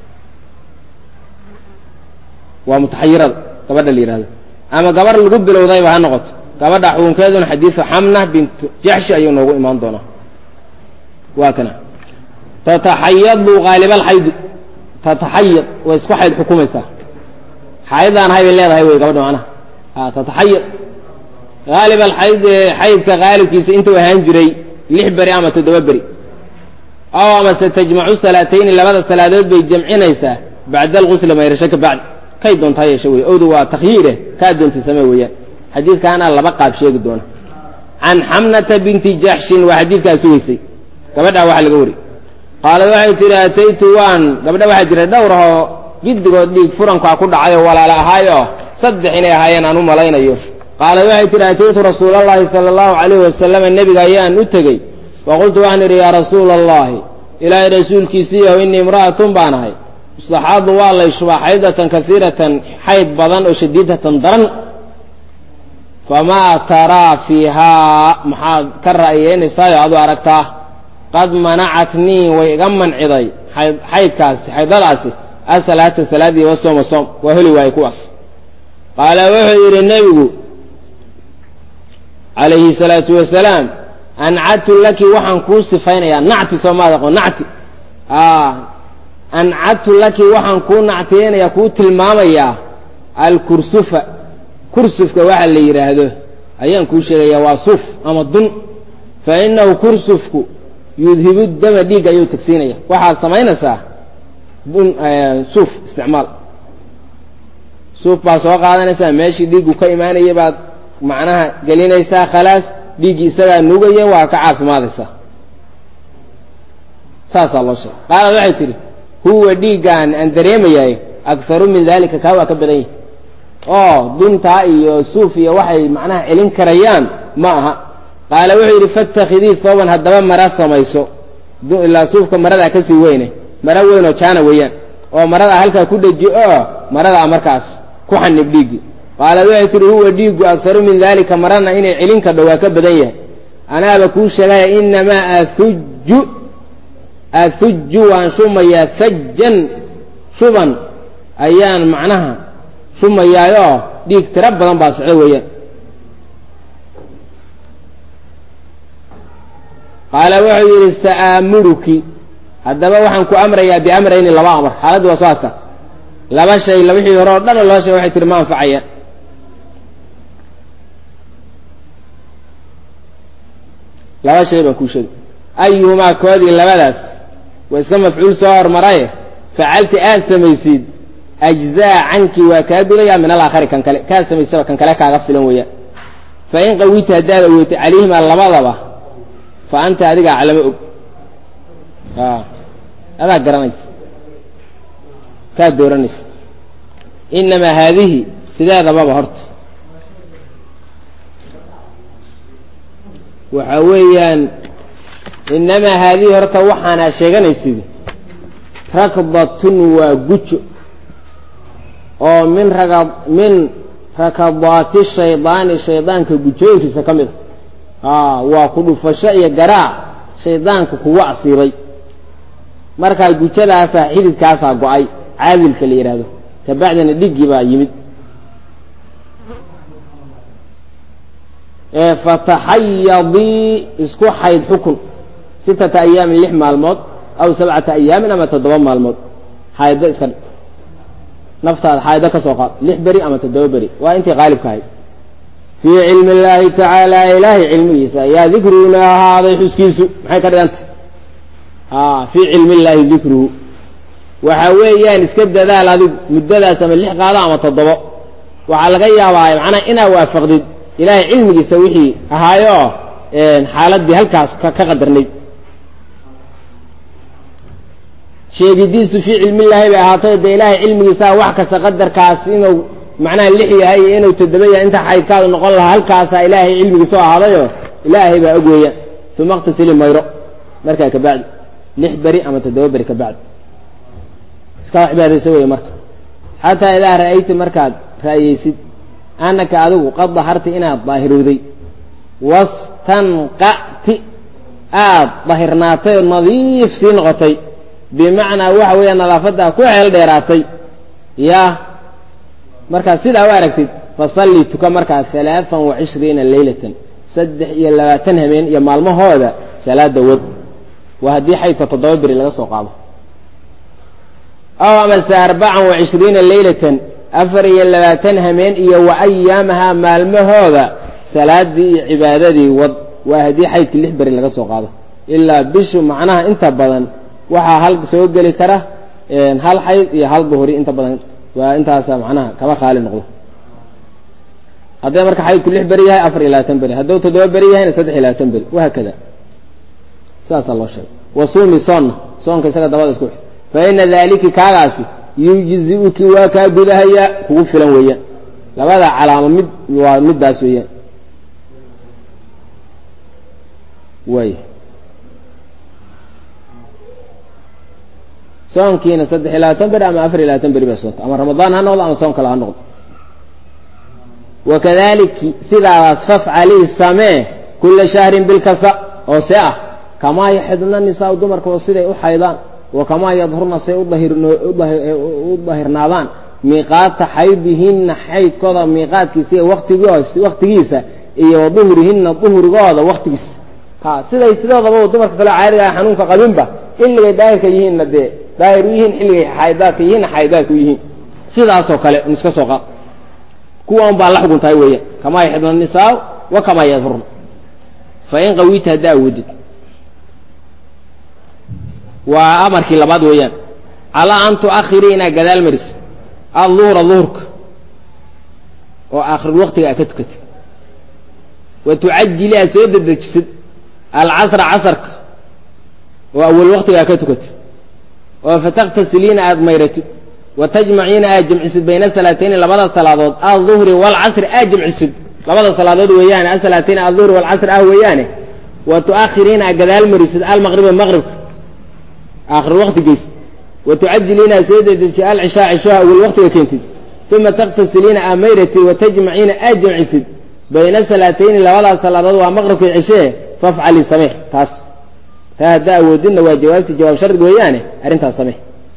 waa mutaxayirada gabadha la yidhahdo ama gabar lagu bilowdayba ha noqoto gabadha xukunkeeduna xadiidu xamna bintu jaxshi ayuu noogu imaan doonaa waa kana tataxayadu haalibaalxaydi tataxayad way isku xayd xukumaysaa xaydaan hay bay leedahay wey gabadha macnaha a tataxayad haalib alxayd xaydka haalibkiisa intuu ahaan jiray lix beri ama toddoba beri aw amase tajmacu salaatayni labada salaadood bay jamcinaysaa bacda alqusli mayrasho ka bacdi kay doontaa yeesha wey owda waa takhyiire kaa doontay samee weeyaan xadiidkaana laba qaab sheegi doona can xamnata binti jaxshin waa xadiidkaa sugaysay gabadhaa waxaa laga wari qaalad waxay tihi ataytu waan gabdha waxaa jira dhowr ahoo giddigood dhiig furankaa ku dhacay oo walaala ahaayoo saddex inay ahaayeen aan u malaynayo qaalad waxay tihi ataytu rasuula allahi sala allahu calayhi wasalama nebiga ayaan u tegey faqultu waxaan idhi yaa rasuula allahi ilaahay rasuulkiisiiyaho innii imra'atun baan ahay istaxaadu waa lay shubaa xaydatan kasiiratan xayd badan oo shadiidatan daran famaa taraa fiihaa maxaad ka ra'yeynaysaayoo adu aragtaa qad manacatnii way iga manciday xaydkaasi xaydadaasi asalaata salaadii wa sooma soom waa heli waaye kuwaas qaala wuxuu yidhi nebigu calayhi salaatu wasalaam ancadtu laki waxaan kuu sifaynayaa nacti soomaad aqoon nacti ancadtu laki waxaan kuu nactiyeynayaa kuu tilmaamayaa alkursufa kursufka waxa la yidhaahdo ayaan kuu sheegayaa waa suuf ama dun fa inahu kursufku yudhibu dama dhiigga ayuu tagsiinaya waxaad samaynaysaa dun suuf isticmaal suuf baa soo qaadanaysaa meeshii dhiiggu ka imaanaya baad macnaha gelinaysaa khalaas dhiiggii isagaa nugaya waa ka caafimaadaysaa saasaa loo sheegay qaalad waxay tidhi huwa dhiiggaan aan dareemayaay akharu min dalika kaa waa ka badan yahi oo duntaa iyo suuf iyo waxay macnaha celin karayaan ma aha qaala wuxuu yidhi fattakhidii thooban haddaba mara samayso ilaa suufka maradaa kasii weyne mara weyn oo jaana weeyaan oo maradaa halkaa ku dheji oo maradaa markaas ku xanib dhiiggii qaalad waxay tihi huwa dhiiggu akharu min dalika marana inay celin kadho waa ka badan yahay anaaba kuu sheegaya inamaa ahuju ahuju waan shumayaa sajjan shuban ayaan macnaha shumayaayoo dhiig tiro badan baa socdo weeyaan qaala wuxuu yidhi sa'aamuruki haddaba waxaan ku amrayaa biamrayni laba amar xaaladdi waa soo adkaat laba shay wixii hore oo dhan loo sheeg waxay tihi ma anfacaya laba shay baan kuu sheegay ayuhumaa koodii labadaas waa iska mafcuul soo hormaraye facalti aad samaysid ajzaa canki waa kaa gudaya min alaakhari kan kale kaad samaysaba kan kale kaaga filan weeyaan fa in qawita haddaad awootay calayhimaa labadaba fa anta adiga aclamo og adaa garanaysa kaad dooranaysa inamaa haadihi sideedababa horta waxa weeyaan inamaa haadihi horta waxaanaa sheeganaysid rakdatun waa gujo oo min raga min rakadaati shaydaani shaydaanka gujooyinkiisa ka mid a waa ku dhufasho iyo garaac shaydaanka kugu asiibay markaa gujadaasaa xididkaasaa go-ay caadilka la yidhaahdo kabacdina dhiggii baa yimid fataxayadii isku xayd xukun sittata ayaamin lix maalmood aw sabcata ayaamin ama toddoba maalmood xayddo iska dhig naftaada xaaydo ka soo qaad lix beri ama toddoba beri waa intii qaalibka ahayd fii cilmi illaahi tacaala ilaahay cilmigiisa ayaa dikruuna ahaaday xuskiisu maxay ka dhigantay fii cilmi illaahi dikruhu waxa weeyaan iska dadaal adigu muddadaas ama lix qaado ama toddobo waxaa laga yaabaa macnaha inaa waafaqdid ilaahay cilmigiisa wixii ahaayoo xaaladii halkaas ka qadarnayd sheegidiisu fii cilmillaahi bay ahaatay dee ilaahay cilmigiisaa wax kasta qadarkaas inuu macnaha lix yahay iyo inuu toddoba yahay inta xaydkaadu noqon lahaa halkaasaa ilaahay cilmigiisa oo ahaadayoo ilaahay baa og weeyaan uma iqtasili mayro markaa kabacdi lix beri ama toddoba beri kabacdi iskaa cibaadaysa weeye marka xataa idaa ra'ayta markaad ra'yeysid anaka adigu qad daharta inaad daahirowday wastanqa'ti aad dahirnaatay oo nadiif sii noqotay bimacnaa waxa weeya nadaafaddaa ku xeel dheeraatay yaa markaad sidaa u aragtid fasalli tuka markaas alaaan wa cishriina leylatan saddex iyo labaatan habeen iyo maalmahooda salaada wad waa haddii xaydka toddoba beri laga soo qaado aw amase arbacan wa cishriina leylatan afar iyo labaatan hameen iyo wa ayaamahaa maalmahooda salaadii iyo cibaadadii wad waa haddii xaydkii lix beri laga soo qaado ilaa bishu macnaha inta badan waxaa hal soo geli kara hal xayd iyo hal duhuri inta badan waa intaasa macnaha kaba khaali noqdo hadday marka xaydku lix beri yahay afar iyo labaatan beri hadduu toddoba beri yahayna saddex iyo labaatan beri wahaakada saasaa loo sheegay wasuumi soonna soonka isaga dabada isku fa ina daaliki kaagaasi yujzi-uki waa kaa gudahayaa kugu filan weeyaan labada calaamo mid waa middaas weeyaan way soonkiina saddex iyo labaatan beri ama afar iyo labaatan beri baa soonta ama ramadaan ha noqdo ama soon kale ha noqdo wakadaliki sidaadaas fafcalii samee kula shahrin bilkasa oo see ah kamaa yaxidna nisaa dumarka oo siday u xaydaan wa kamaa yadhurna say u dahirnaadaan miiqaata xaydihinna xaydkooda miiqaadkiisa iyo waktigiisa iyo duhurihinna duhurigooda waktigiisa ha siday sidoodaba dumarka kale caadiga ah xanuunka qabinba xilligay daahirka yihiinna dee daahir u yihiin xilligay xaydaadka yihiinna xaydaadka u yihiin sidaasoo kale un iska soo qaad kuwan baa la xugun tahay weeyaan kamaa yaxidna nisaa wa kamaa yadhurna fa in qawita haddaa awoodid waa amarkii labaad weeyaan calaa an tu'akhirii inaad gadaal marisid adduhra duhurka oo aakhirul waktiga aad ka tukatid wa tucajili aad soo dedejisid alcasra casarka oo awal waktiga aad ka tukatid oo fataktasiliina aad mayratid wa tajmaciina aad jamcisid bayna salaatayni labada salaadood alduhri waalcasri aad jamcisid labada salaadood weeyaane asalaatayn alduhri waalcasri ah weeyaane wa tu'akhiriina aad gadaal marisid almaqriba maqribka aakhir wakti geys wa tucajiliina aad soo dedejisid alcishaa cishaha awal waktiga keentid uma taktasiliina aad mayratid wa tajmaciina aad jamcisid bayna salaatayni labadaas salaadood waa maqribka cishee fafcali samee taas taa haddaa awoodidna waa jawaabtii jawaab shardig weeyaane arrintaas samee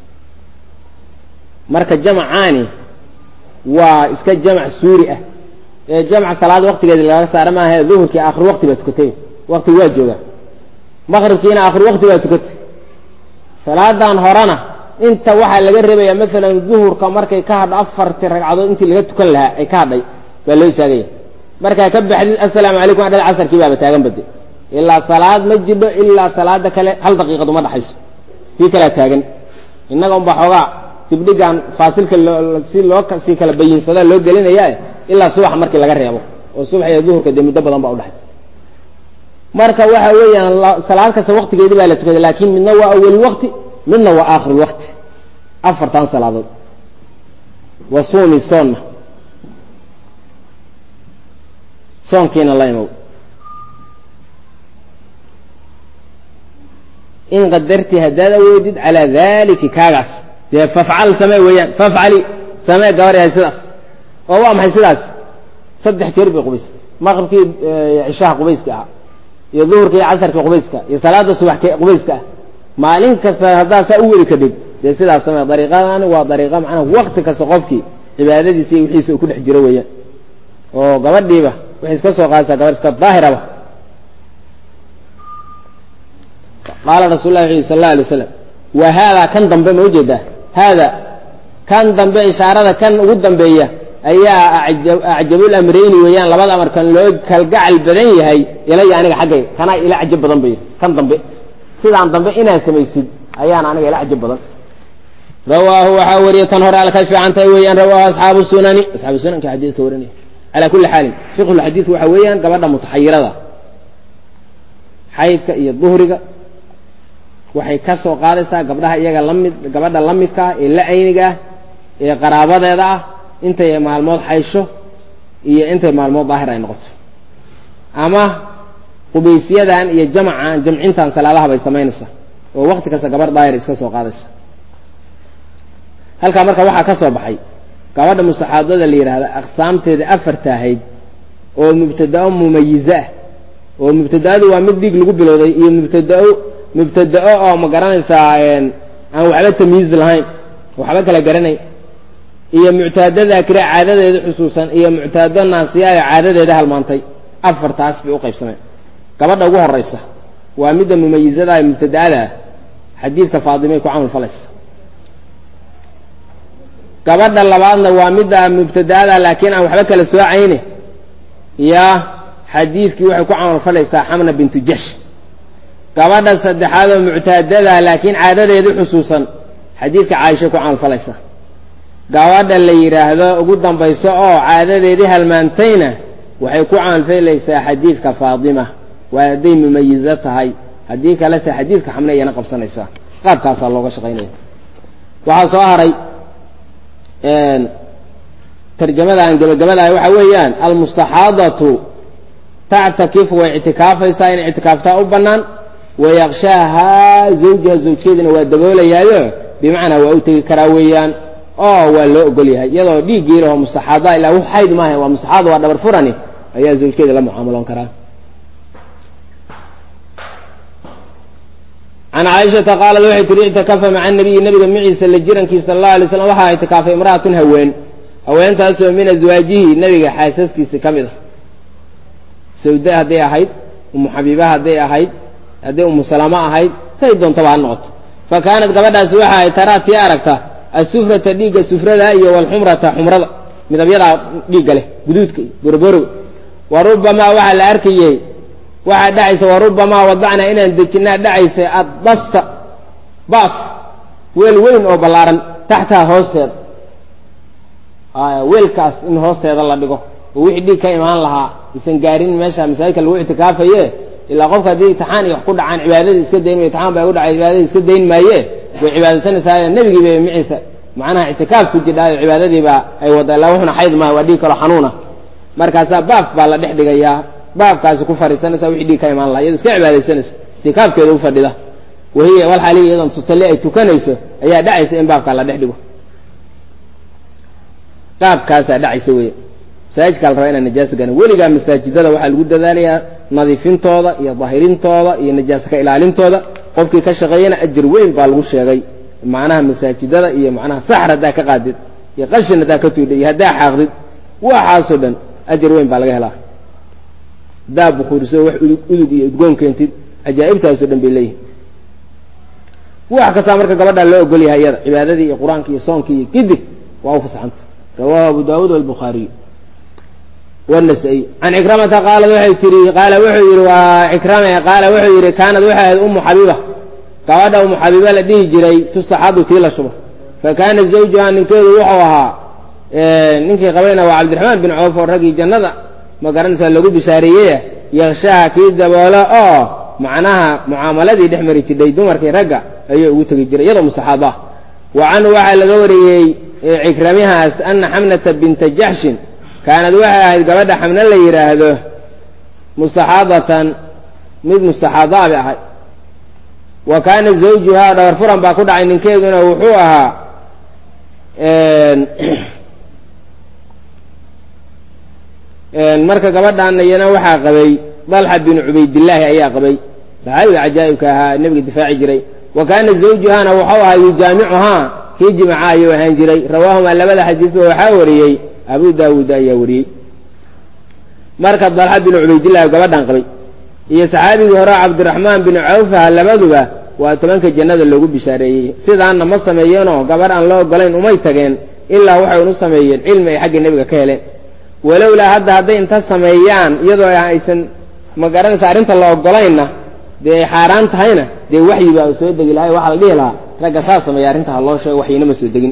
marka jamacaani waa iska jamac suuri ah ee jamc salaad waktigeedi laga saara maaha duhurkii aakhir wakti baa tukatay waktigu waa joogaa maqribkiina aakhir wakti baa tukatay salaadan horena inta waxaa laga reebaya maalan duhurka markay ka hadho afartii ragcadood intii laga tukan lahaa ay ka hadhay baa loo istaagaya markaa ka baxdid assalaamu calaykum adhada casarkii baaba taagan bade ilaa salaad ma jidho ilaa salaada kale hal daqiiqad uma dhaxayso tii kalea taagan innaga unbaa xoogaa dibdhigan faasilka si loo sii kala bayinsada loo gelinaya ilaa subaxa markii laga reebo oo subax iyo duhurka dee muddo badan baa udhaxaysa marka waxa weeyaan salaad kasta waktigeedii baa la tukaday laakin midna waa awal wakti midna waa aakhir wakti afartan salaadood wa suumi soonna soonkiina la imow in qadarti haddaad awoodid calaa daliki kaagaas dee fafcal samee weeyaan fafcali samee gabar yahay sidaas oo waa maxay sidaas saddex jeer bay qubays maqribkii cishaha qubayska ah iyo duhurka iyo casarka qubayska iyo salaada subax qubayska ah maalin kasta haddaa saa u weli kadhig dee sidaas samee dariiqadani waa dariiqa macnaha wakti kasta qofkii cibaadadiisa iyo wixiisa uu ku dhex jiro weeyaan oo gabadhiiba waxay iska soo qaadaysaa gabadh iska daahiraba qaala rasul lah wuxu yhi sal alla alay slam wa haadaa kan dambe ma ujeedaa haada kan dambe ishaarada kan ugu dambeeya ayaa acjabul amrayni weeyaan labada amar kan loo kalgacal badan yahay ilaya aniga xaggayga kanaa ila cajab badan bay kan dambe sidaan dambe inaad samaysid ayaan aniga ila cajab badan rawaahu waxaa wariya tan hore alkay fiican tahay weeyaan rawaahu asxaabu sunani asxaabu sunanka xadiidka warinaya calaa kulli xaalin fiqhulxadiidku waxa weeyaan gabadha mutaxayirada xaydka iyo duhriga waxay ka soo qaadaysaa gabdhaha iyaga lamid gabadha la midka ah ee la ayniga ah ee qaraabadeeda ah intay maalmood xaysho iyo intay maalmood daahir ay noqoto ama qubaysyadan iyo jamacan jamcintan salaadaha bay samaynaysaa oo wakti kasta gabarh daahir iska soo qaadaysa halkaa marka waxaa ka soo baxay gabadha mustaxaadada la yidhaahda aqsaamteeda afarta ahayd oo mubtadao mumayize ah oo mubtadaadu waa mid dhiig lagu bilowday iyo mubtadao mubtadao oo ma garanaysaa aan waxba tamyiiz lahayn waxba kala garanayn iyo muctaado daakira caadadeeda xusuusan iyo muctaado naasiyaayo caadadeeda halmaantay afartaas bay u qaybsameen gabadha ugu horeysa waa midda mumayizada ee mubtada'ada ah xadiidka faadimay ku camal falaysa gabadha labaadna waa midda mubtada'ada laakiin aan waxba kala soocayne yaa xadiidkii waxay ku camal falaysaa xamna bintu jash gabadha saddexaad oo muctaadada laakiin caadadeedu xusuusan xadiidka caaisha ku camal falaysaa gabadha la yidhaahdo ugu dambayso oo caadadeedii halmaantayna waxay ku camalfalaysaa xadiidka faadima waa hadday mumayizo tahay haddii kalese xadiidka xamne iyana qabsanaysaa qaabkaasaa looga shaqaynaya waxaa soo haray tarjamada aan gabagabadahay waxa weeyaan almustaxaadatu tactakifu way ictikaafaysaa inay ictikaaftaa u bannaan wayaqshaahaa zawjaha zawjkeedina waa daboolayaayo bimacnaa waa u tegi karaa weeyaan oo waa loo ogol yahay iyadoo dhiiggii laho mustaxaada ilaa wax xayd maaha waa mustaxaada waa dhabar furani ayaa zawjkeeda la mucaamaloon karaa can caaishata qaalat waxay tihi ictikafa maca nabiyi nabiga maciisa la jirankiisa sala allahu alay slam waxaa ictikaafay imra'atun haween haweentaasoo min aswaajihi nabiga xaasaskiisi ka mid a sawda hadday ahayd umu xabiiba hadday ahayd hadday umu salama ahayd tay doontaba ha noqoto fa kaanat gabadhaasi waxa ay taraa tii aragta asufrata dhiigga sufrada iyo walxumrata xumrada midabyadaa dhiigga leh guduudka iyo boroboroga wa rubamaa waxaa la arkayey waxaa dhacaysa wa rubamaa wadacnaa inaan dejinaa dhacaysa addasta baaf weel weyn oo ballaaran taxtaha hoosteeda weelkaas in hoosteeda la dhigo oo wixii dhiig ka imaan lahaa isan gaarin meesha masaajidka lagu ictikaafaye ilaa qofka haddii imtixaan iyo wax ku dhacaan cibaadadii iska dayn mayo imtixaan baa ku dhacay cibaadadii iska dayn maaye way cibaadaysanaysaa nebigii bay maciisa macnaha ictikaaf ku jidhaayo cibaadadiiba ay wada ilaa wuxuna xayd maaha waa dhiig kaloo xanuuna markaasaa baaf baa la dhex dhigayaa baafkaasi ku fadhiisanaysa wixii dhiig ka imaan lahaa iyado iska cibaadaysanaysa itikaafkeeda u fadhida wahiya walxaaliya iyadan tusalli ay tukanayso ayaa dhacaysa in baafkaa la dhex dhigo qaabkaasaa dhacaysa wey masaajidkaa la rabaa inaan najaasa garan weligaa masaajidada waxaa lagu dadaalayaa nadiifintooda iyo dahirintooda iyo najaasa ka ilaalintooda qofkii ka shaqeeyana ajir weyn baa lagu sheegay macnaha masaajidada iyo macnaha saxr haddaa ka qaadid iyo qashin haddaa ka tuudhay iyo haddaa xaaqdid waxaasoo dhan ajir weyn baa laga helaa haddaa bukuuriso wax udug iyo udgoon keentid cajaa'ibtaasoo dhan bay leeyihin wax kastaa marka gabadhaa loo ogol yahay iyada cibaadadii iyo qur-aanki iyo soonkii iyo gidig waa u fasaxanta rawahu abu daawuud walbukhaariy wnasaa-iy can cikramata qaalad waxay tihi qaala wuxuu yihi waa cikrame qaala wuxuu yihi kaanad waxay ahayd umu xabiiba gabadha umu xabiiba la dhihi jiray tustaxadu tii la shubo fa kaana zawjuha ninkeedu wuxuu ahaa ninkii qabayna waa cabdiraxmaan bin coof oo raggii jannada ma garanaysaa lagu bishaareeyey yakshaha kii daboolo oo macnaha mucaamaladii dhex mari jidhay dumarkii ragga ayuu ugu tegi jiray iyadoo mustaxaaba ah wa canhu waxaa laga wariyey cikramihaas ana xamnata binta jaxshin kaanad waxay ahayd gabadha xamne la yidhaahdo mustaxaadatan mid mustaxaadaa bay ahayd wa kaana zawjuhaa dhabar furan baa ku dhacay ninkeeduna wuxuu ahaa marka gabadhaana iyana waxaa qabay dalxa bin cubaydillaahi ayaa qabay saxaabiga cajaa'ibka ahaa nebiga difaaci jiray wa kaana zawjuhaana wuxuu ahaa yujaamicuhaa kii jimaca ayuu ahaan jiray rawaahumaa labada xadiidba waxaa wariyey abu daawuud ayaa wariyey marka dalxa bin cubaydillahi gabadhan qabay iyo saxaabigii hore cabdiraxmaan bin cawfaha labaduba waa tobanka jannada loogu bishaareeyey sidaana ma sameeyeenoo gabadh aan loo ogolayn umay tageen ilaa waxay unu sameeyeen cilmi ay xagga nebiga ka heleen walowlaa hadda hadday inta sameeyaan iyadoo aysan ma garanaysa arrinta la ogolaynna dee ay xaaraan tahayna dee waxyi baa soo degi lahay waxaa la dhihi lahaa ragga saa sameeya arrinta ha loo sheego waxyina ma soo degin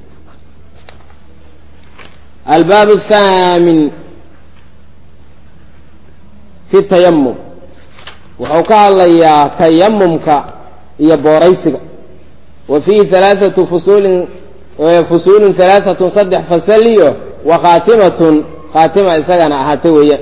albaab athaamin fi tayamum wuxuu ka hadlayaa tayamumka iyo booraysiga wa fiihi alaaatu fusuulin fusuulun alaaatun saddex fasal iyo wa khaatimatun khaatima isagana ahaatay weeyaan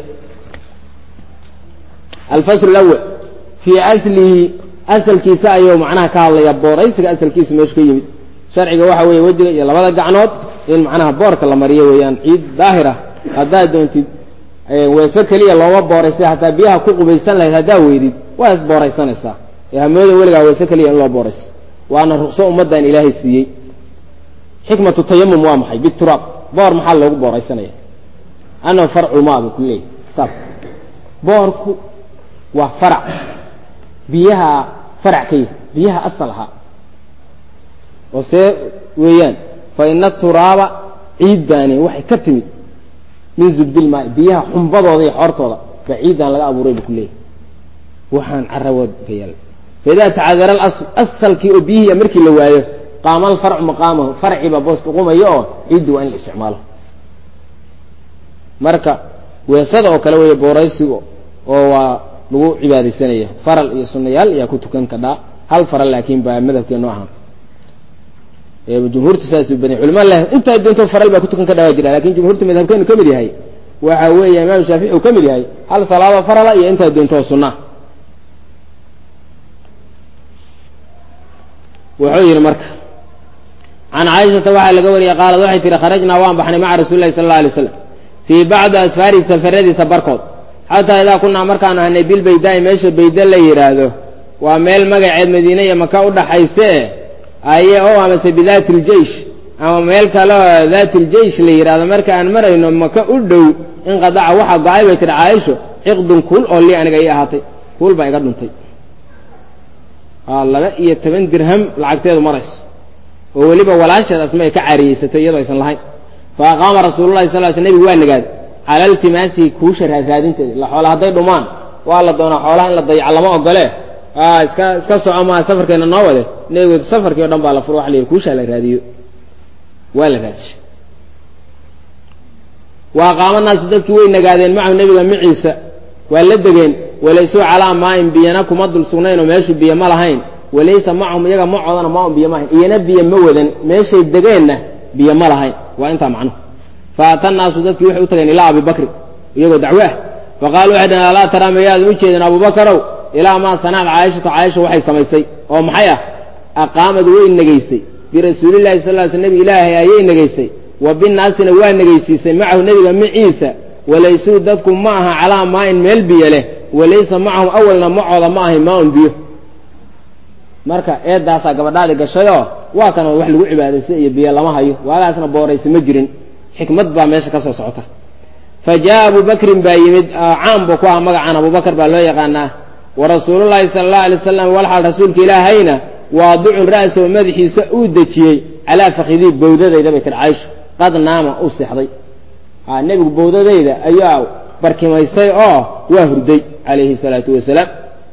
alfasl lawal fii aslihi asalkiisa ayuu macnaha ka hadlaya booraysiga asalkiisa meeshu ka yimid sharciga waxa weeye wejiga iyo labada gacnood in macnaha boorka la mariyo weeyaan ciid daahir ah haddaad doontid weese keliya looma booraystay hataa biyaha ku qubaysan lahayd haddaa weydid waa is booraysanaysaa ee hamooda weligaa weese keliya in loo boorayso waana ruqso ummaddan ilaahay siiyey xikmatu tayamum waa maxay bituraab boor maxaa loogu booraysanaya annahu farculmaa buu ku leeyahy kitaabka boorku waa farac biyaha farac ka yahay biyaha asal ahaa oo see weeyaan fa ina turaaba ciiddaani waxay ka timid min zubdilmaai biyaha xumbadooda iyo xoortooda baa ciidan laga abuuray buu ku leeyahy waxaan carawood ka yaala faidaa tacadara alasl asalkii oo biyihiia markii la waayo qaama alfarcu maqaamahu farcii baa booska qumayo oo ciiddi waa in la isticmaalo marka weesada oo kale weeye booraysiga oo waa lagu cibaadaysanaya faral iyo sunayaal ayaa ku tukan kadhaa hal faral laakiin baa madhabkeenu ahaa jumhuurta saasuu baday culama leh intaa doonto faral baa ku tukan ka dhawaa jira lakin jumhuurta madhabkeenu ka mid yahay waxa weeye imaam shaafici uu ka mid yahay hal salaado farala iyo intaa doonto oo sunaa wuxuu yidhi marka can caaishata waxaa laga wariyey qaalad waxay tihi kharajnaa waan baxnay maca rasuuli lahi sala alla alay slam fii bacdi asfaari safaradiisa barkood xataa idaa kunaa markaanu ahnay bilbaydaai meesha bayda la yidhaahdo waa meel magaceed madiine iyo maka u dhaxayse aye o amase bidaati ljeish ama meel kaleo daati ljeish la yidhahdo marka aan marayno maka u dhow inqadaca waxaa go-ay bay tihi caaisho ciqdun kuul oo lii aniga ii ahaatay kuul baa iga dhuntay laba iyo toban dirham lacagteedu marayso oo weliba walaasheed asma ay ka caariyeysatay iyadoo aysan lahayn fa aqaama rasuululahi sal sl nebigu waa nagaaday cala iltimaasihi kuusha raadraadinteeda ila xoola hadday dhumaan waa la doonaa xoolaha in la dayaco lama ogole iska iska soco maa safarkeena noo wade nebigu safarkii o dhan baa la furo waa la yidhi kuushaa la raadiyo waa la raadishay wa aqaama naasu dadkii way nagaadeen macahu nebiga maciisa waa la degeen walaysuu calaa maain biyana kuma dul sugnaynoo meeshu biyo ma lahayn walaysa macahum iyaga macoodana maaun biyo ma lahayn iyana biyo ma wadan meeshay degeenna biyo ma lahayn waa intaa macnuhu fa ata naasu dadkii waxay u tageen ilaa abi bakri iyagoo dacwo ah fa qaalu waxay dhaheen alaa taraa mayaadan u jeedin abubakarow ilaa maa sanacad caayishatu caaisha waxay samaysay oo maxay ah aqaamad way negaysay birasuulillahi sal ly sl nebi ilaahay ayay negaysay wa binaasina waa negaysiisay macahu nebiga maciisa walaysuu dadku ma aha calaa maain meel biyo leh walaysa macahum awalna macooda ma ahayn maaun biyo marka eedaasaa gabadhaadi gashayoo waa kan wax lagu cibaadaystay iyo biyo lama hayo waagaasna booraysa ma jirin xikmad baa meesha ka soo socota fa jaa abu bakrin baa yimid caam buu ku aha magacan abubakar baa loo yaqaanaa wa rasuulullaahi sala allahu alay wasalam walxaal rasuulka ilaahayna waadicun ra'sahu madaxiisa uu dejiyey calaa fakidii bawdadayda bay tiri caaisha qad naama uu seexday nebigu bawdadayda ayaa barkimaystay oo waa hurday calayhi salaatu wasalaam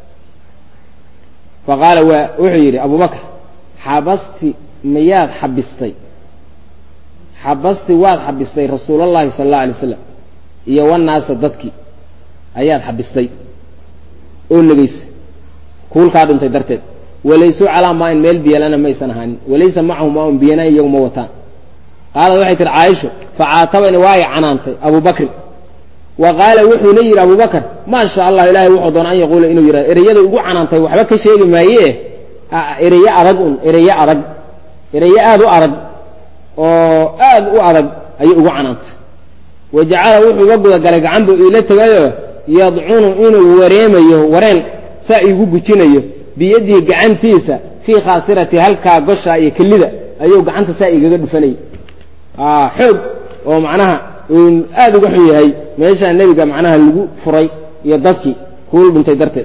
fa qaala waa wuxuu yidhi abubakar xabasti miyaad xabistay xabasti waad xabistay rasuulallahi sala allahu alay slam iyo wanaasa dadkii ayaad xabistay oo negeysa kuulkaa dhuntay darteed walaysuu calaa maain meel biyalana maysan ahaanin walaysa macahu maaun biyana iyagu ma wataan qaalad waxay tihi caaisho facaatabani waa ay canaantay abu bakrin wa qaala wuxuuna yidhi abu bakr maa sha allah ilahay wuxuu doona an yaquula inuu yidhahdo ereyada ugu canaantay waxba ka sheegi maaye ereyo adag un ereyo adag ereyo aada u adag oo aad u adag ayay ugu canaantay wa jacala wuxuu uga gudagalay gacan buu iila tegayoo yadcunu inuu wareemayo wareen saa iigu gujinayo biyadii gacantiisa fii khaasirati halkaa gosha iyo kelida ayuu gacanta saa igaga dhufanayay xoog oo macnaha uu aada uga xun yahay meeshaa nebiga macnaha lagu furay iyo dadkii kuul dhintay darteed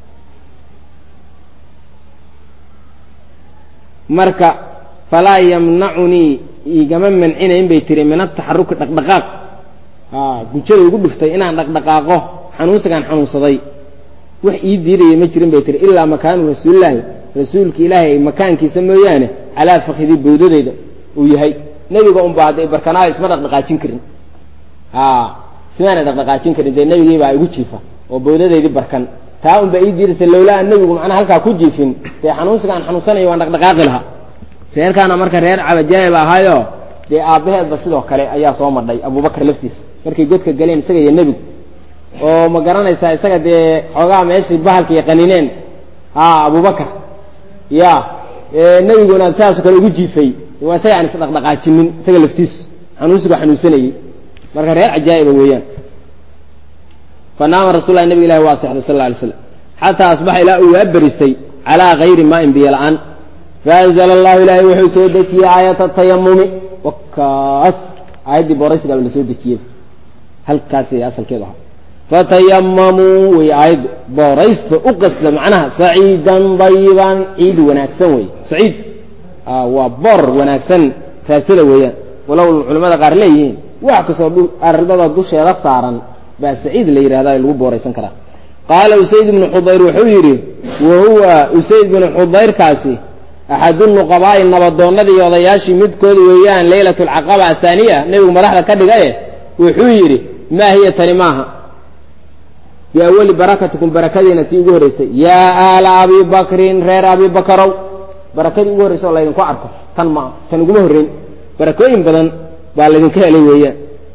marka falaa yamnacunii igama mancinayn bay tiri min ataxaruki dhaqdhaqaaq gujada igu dhuftay inaan dhaqdhaqaaqo xanuunsigaan xanuunsaday wax ii diidaya ma jirin bay tiri ilaa makaanu rasuulilaahi rasuulka ilaahay makaankiisa mooyaane calaa fakidii bawdadeyda uu yahay nebiga unba hadday barkanaada isma dhaqdhaqaajin karin ismaana dhaqdhaqaajin karin dee nebigiibaa igu jiifa oo bawdadeydii barkan taa unbaa ii diiraysa lowlaa an nebigu macnaha halkaa ku jiifin dee xanuunsiga aan xanuunsanayo waan dhaqdhaqaaqi lahaa reerkaana marka reer cabajaayib ahaayo dee aabbaheedba sidoo kale ayaa soo madhay abubakar laftiisa markay godka galeen isaga iyo nebigu oo ma garanaysaa isaga dee xoogaa meeshii bahalka iyo qanineen ha abubakar ya nebiguna sidaasoo kale ugu jiifay waa isaga aan isdhaqdhaqaajinin isaga laftiisu xanuunsigu xanuunsanayey marka reer cajaa'iba weeyaan fanaama rasul lahi nabig ilahi waa sexday sal alay slam xataa asbaxa ilaa uu waaberisay calaa gayri maain biyo la-aan faanzla allahu ilaahay wuxuu soo dejiyey aayata tayamumi wakaas aayaddii booraysigaaba la soo dejiyey halkaas asalkeedu ahaa fatayamamuu wey aayaddu booraysta u qasda macnaha saciidan dayiban ciid wanaagsan wey saciid waa boor wanaagsan raasada weeyaan walow culamada qaar leeyihiin wax kastoo ardada dusheeda saaran baa saciid la yidhahda lagu booraysan karaa qaala usayd ibnu xudayr wuxuu yidhi wa huwa usayd ibnu xudayrkaasi axadu nuqabaa'i nabadoonnadii iyo odayaashii midkood weeyaan leylat alcaqaba athaaniya nebigu madaxda ka dhigaye wuxuu yidhi maa hiya tani maaha biawali barakatikum barakadiina tii ugu horreysay yaa aala abi bakrin reer abi bakarow barakadii ugu horreysa oo laydinku arko tan maa tan uguma horreyn barakooyin badan baa laydinka helay weeyaan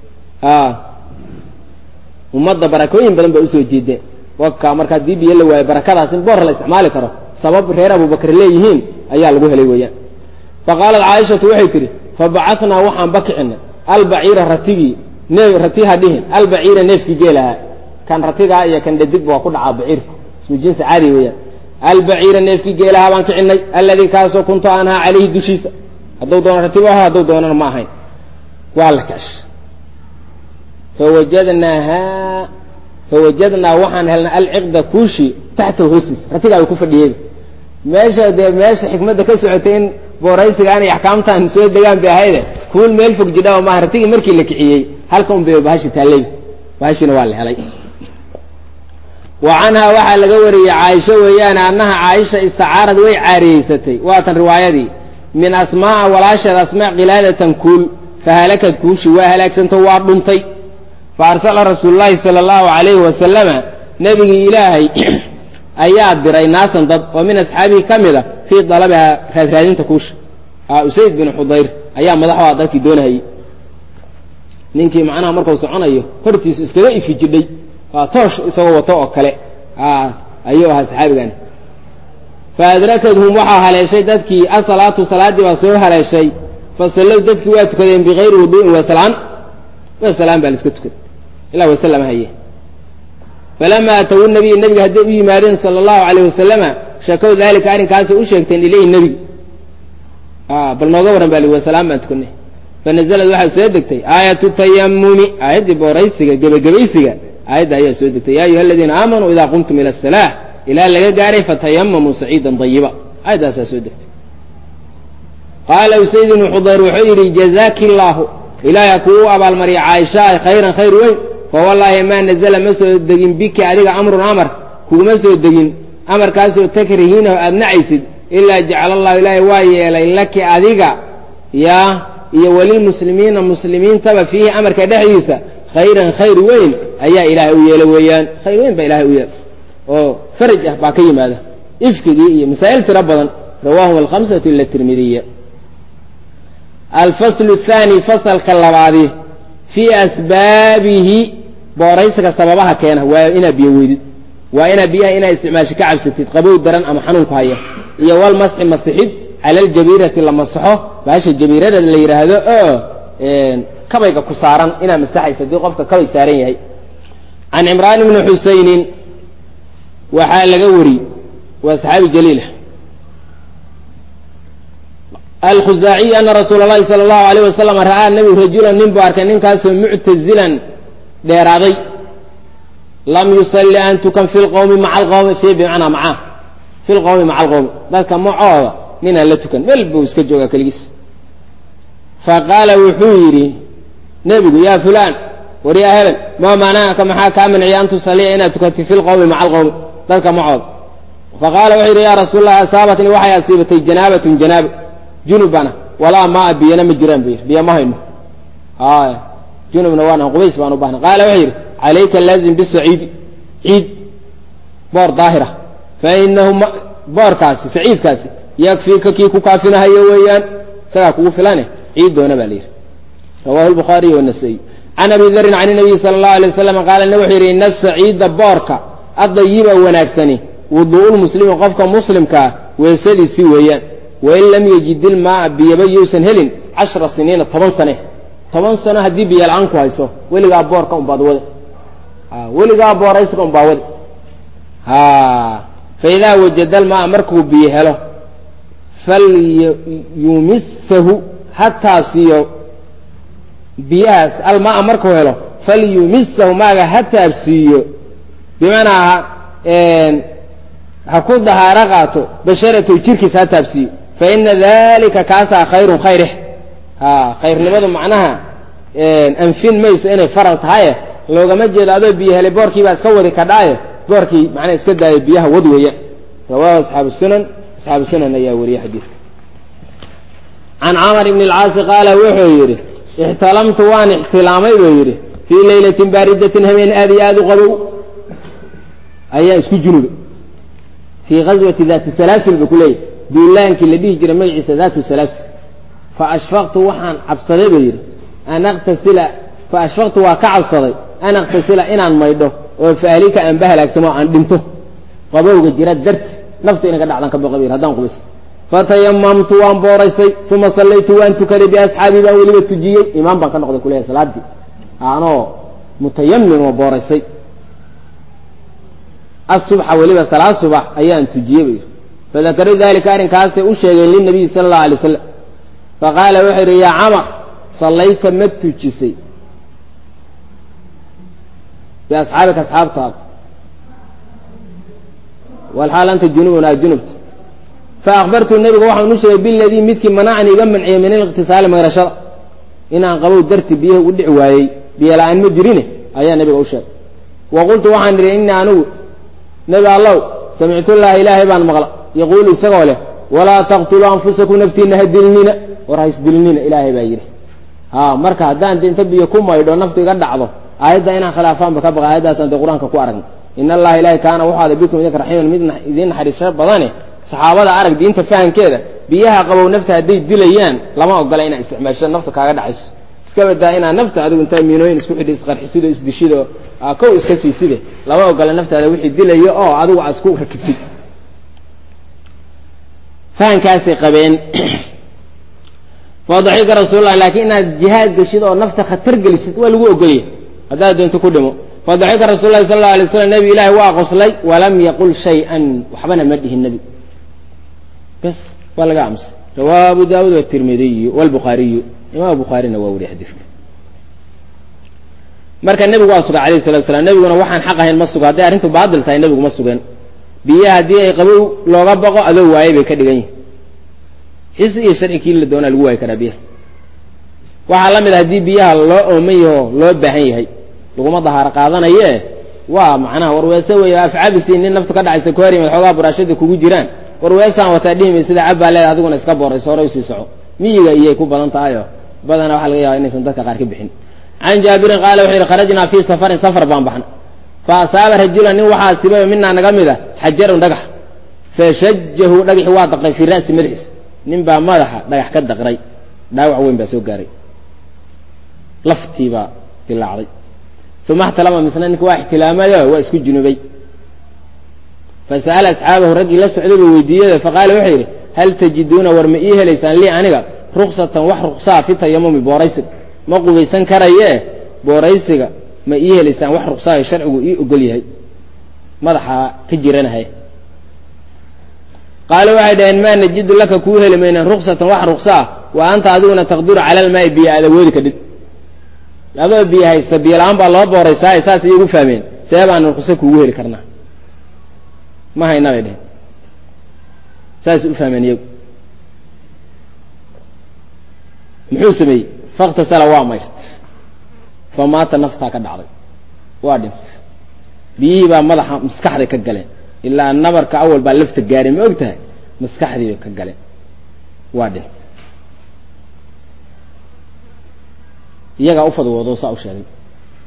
ummadda barakooyin badan baa usoo jeedeen waka markaa dii biyo la waayo barakadaas in boor la isticmaali karo sabab reer abubakr leeyihiin ayaa lagu helay weeyaan faqaalat caaishatu waxay tidhi fabacatnaa waxaan bakicina albaciira ratigii rati ha dhihin albaciira neefkii geelahaa kan ratigaa iyo kan dhadigba waa ku dhacaa baciirku ismu jinsi caadi weeyaan albaciira neefkii geelahaa baan kicinay alladii kaasoo kuntu aanhaa calayhi dushiisa hadduu doono ratibu aho hadduu doonana ma ahayn waa la kash fawajadnaahaa fawajadnaa waxaan helnay alciqda kuushi taxtahu hoostiisa ratigaaba ku fadhiyeyba meesha dee meesha xikmadda ka socotay in booraysigaan iyo axkaamtan soo degaan bay ahayde kuul meel fog jidhaa maaha ratigii markii la kiciyey halka un bay bahashi taalleyba bahashina waa la helay wa canhaa waxaa laga wariyey caaisho weeyaane annaha caaisha istacaarad way caariyeysatay waatan riwaayadii min asmaaa walaasheed asmaa kilaadatan kuul fahalakad kuushi waa halaagsanto waa dhuntay fa arsala rasuulu llaahi sala allahu calayhi wasalama nebigii ilaahay ayaa diray naasan dad oo min asxaabihi ka mid a fii dalabihaa raadraadinta kuusha usayd bin xudayr ayaa madaxu a dadkii doonahayey ninkii macnaha markuu soconayo hortiisu iskaga ifi jidhay waa toosh isagoo wato oo kale ayuu ahaa saxaabigani fa adrakadhum waxaa haleeshay dadkii asalaatu salaaddii baa soo haleeshay fasallow dadkii waa tukadeen bikayri wuduu'in wasalaan wasalaan baa la iska tukaday ilaa wasalama haye falama atawu nabiy nebiga hadday u yimaadeen sala allahu alayh wasalama shakow daalika arrinkaasay u sheegteen ilayhi nebiga bal nooga warran ba li wasalaan baan tukanay fanazalad waxaa soo degtay aayatu tayamumi aayaddii booraysiga gebagabaysiga aayadda ayaa soo degtay ya ayuha aladiina aamanuu idaa qumtum ila asalaa ilaa laga gaaray fatayamamuu saciidan dayiba aayaddaasaa soo degtay qaala usayd ibnu xudayr wuxuu yidhi jazaaki illaahu ilaahay ha kuu abaalmariya caaishaa khayran khayr weyn fa wallaahi maa nazala ma soo degin biki adiga amrun amar kuguma soo degin amarkaasoo takrihiinahu aada nacaysid ilaa jacala allahu ilaahay waa yeelay laki adiga yaa iyo walilmuslimiina muslimiintaba fiihi amarka dhexdiisa khayran khayr weyn ayaa ilaahay u yeelay weeyaan khayr weyn baa ilahay u yeelay oo faraj ah baa ka yimaada ifkigii iyo masaa'il tiro badan rawahum alkhamsatu ila tirmidiya alfaslu thaani fasalka labaadi fii asbaabihi booraysiga sababaha keena waa inaad biyo weydid waa inaad biyaha inaa isticmaashi ka cabsatid qabow daran ama xanuunku haya iyo walmasxi masixid cala aljabiirati la masaxo baasha jabiirada la yidhaahdo oo kabayga ku saaran inaad masaxaysa haddii qofka kabay saaran yahay can cimraan ibni xusaynin waxaa laga wari waa saxaabi jaliila alkhuzaaciy ana rasuula اllahi salى اllahu alayh wasalam ra'aa nebigu rajulan nin buu arkay ninkaasoo muctazilan dheeraaday lam yusalli an tukan fi lqowmi maca alqowmi fi bimacnaa macaa fi lqowmi maca alqowmi dadka macooda ninaan la tukan meel buu iska joogaa keligiis faqaala wuxuu yidhi nebigu yaa fulaan war yaa hebel maa manaaka maxaa kaa manciya an tusalliya inaad tukatid fi lqowmi maca alqowmi dadka macooda faqaala wuxuu yidhi yaa rasuul allah asaabatnii waxay asiibatay janaabatun janaabo junubana walaa maa biyana ma jiraan bu yidhi biyo ma hayno haya junubna waana qubays baan u bahnay qaala wuxuu yidhi calayka laazim bisaciidi ciid boor daahira fa inahu boorkaasi saciidkaasi yakfiika kii ku kaafinahayo weeyaan isagaa kugu filane ciid doona baa la yidhi rawahu lbukhaariy wanasaiy can abi darin can nabiyi sala allahu alay wasalam qaala ne wuxuu yidhi ina saciida boorka adayiba wanaagsani wuduu'ulmuslimi qofka muslimkaa weesadiisi weeyaan wain lam yajid ilmaaa biyaba yousan helin cashra siniina toban sane toban sano haddii biyo la-aan ku hayso weligaa boorka unbaad wade weligaa booraysiga unbaa wade fa idaa wajada almaaa markuu biyo helo falyumisahu ha taabsiiyo biyahaas almaaa markuu helo falyumisahu maaga ha taabsiiyo bimacnaa ha ku dahaaro qaato basharatahu jirkiisa ha taabsiiyo fa ina dalika kaasaa khayrun khayreh ha khayrnimadu macnaha anfin mayso inay faral tahaye loogama jeedo adoo biyo helay boorkii baa iska wadi kadhaaye boorkii macnaha iska daaya biyaha wad weeya rawahu asxaabu sunan asxaabu sunan ayaa wariye xadiidka can camar ibni alcaasi qaala wuxuu yidhi ixtalamtu waan ixtilaamay buu yidhi fii laylatin baaridatin habeen aad iyo aada u qabow ayaa isku junubay fii gazwati daati salaasil buu ku leeyahy duulaankii la dhihi jiray magaciisa daatu salaasil fa ashfaqtu waxaan cabsaday buu yidhi an aktasila fa ashfaqtu waa ka cabsaday an aktasila inaan maydho oo faahlika aan bahalaagsamo aan dhinto qabowga jira darti nafta inaga dhacdan ka boqo yidhi haddaan qubays fatayamamtu waan booraysay uma sallaytu waan tukaday biasxaabii baan weliba tujiyey imaam baan ka noqday kuleeyahay salaadii anoo mutayamin oo booraysay asubxa weliba salaad subax ayaan tujiyey bay fadakaruu dalika arrinkaasay u sheegeen linabiyi sala allahu alay wasalam faqaala wuxuu yidhi yaa camar sallayta ma tujisay biasxaabika asxaabtaada walxaal anta junubun aa junubta faakbartu nabiga waxaan u sheegay biladii midkii manacani iga manciyey min aliqtisaali mayrashada inaan qabow darti biyaha u dhici waayey biyo la-aan ma jirine ayaa nabiga u sheegay wa qultu waxaan idhi innii anigu nebi allow samictullaha ilaahay baan maqla yaquulu isagoo leh walaa taqtuluu anfusakum naftiina ha dilnina war ha isdilnina ilaahay baa yidhi ha marka haddaan de inta biyo ku maydho naftu iga dhacdo aayadda inaan khilaafaanba ka baqa aayaddaasaan dee qur-aanka ku aragna in allaha ilahay kaana wuxuu ada bikum idinka raxiiman mid idiin naxariisho badane saxaabada arag diinta fahankeeda biyaha qabow nafta hadday dilayaan lama ogola inaa isticmaasho nafta kaaga dhacayso iska badaa inaa nafta adigu intaa miinooyin isku xidhi isqarxisido isdishido kow iska siiside lama ogola naftaada wixii dilayo oo adigu aad isku rakibtid fahankaasay qabeen fadaxika rasuullah laakiin inaad jihaad geshid oo nafta khatar gelisid waa lagu ogolya haddaad doonto ku dhimo fadaxika rasul lahi sal allau alay slam nebi ilaahi waa qoslay walam yaqul shay-an waxbana ma dhihin nebigu bes waa laga aamusay rawaa abu daawuud watirmidiyu walbukhaariyu imaam bukhaarina waa weriye xadiidka marka nebigu waa sugay alayh salatu slam nebiguna waxaan xaq ahayn ma sugo hadday arrintu baadil tahay nebigu ma sugeen biyaha haddii ay qabow looga baqo adoo waaye bay ka dhigan yihin xis iyo sharci kii la doonaa lagu waayi karaa biyaha waxaa la mid a haddii biyaha loo ooman yaho loo baahan yahay laguma dahaaro qaadanaye waa macnaha warweese wey afcabisi nin naftu ka dhacaysa ku hor yimid xoogaa buraashada kugu jiraan warweesaan wataa dhihimay sida cabbaa leeda adiguna iska boorayso hore usii soco miyiga iyay ku badan tahayo badana waxaa laga yaba inaysan dadka qaar ka bixin can jaabirin qaala wuxuu yidhi kharajnaa fii safarin safar baan baxna fa asaaba rajulan nin waxaa asibayo minaa naga mid a xajarun dhagax fashajahu dhagaxi waa daqray fii ra'si madaxiisa nin baa madaxa dhagax ka daqray dhaawac weyn baa soo gaaray laftii baa dilaacday uma اxtalama misna ninka waa ixtilaamayo waa isku junubay fasa'ala asxaabahu raggii la socday buu weydiiyey faqaala wuxuu yidhi hal tajiduuna war ma ii helaysaan lii aniga ruksatan wax ruksaa fi tayamumi booraysiga ma qubaysan karaye booraysiga ma ii helaysaan wax ruksaayo sharcigu ii ogol yahay madaxaa ka jiranahay qaala waxay dhaheen maa najidu laka kuu heli maynan ruksatan wax ruksaa wa anta adiguna taqdiru cala almaai biyo aad awoodi kadhid adoo biyo haysta biyo la-aan baa loo booraysaaye saas iyagu fahmeen see baan ruqso kuugu heli karnaa ma hayna bay dheheen saas u fahmeen iyagu muxuu sameeyey faktasala waa mayrt fa maata naftaa ka dhacday waa dhintay biyihii baa madaxa maskaxday ka galeen ilaa nabarka awal baa lafta gaaray ma og tahay maskaxdii bay ka galeen waa dhintay iyagaa u fadwoodo saa u sheegay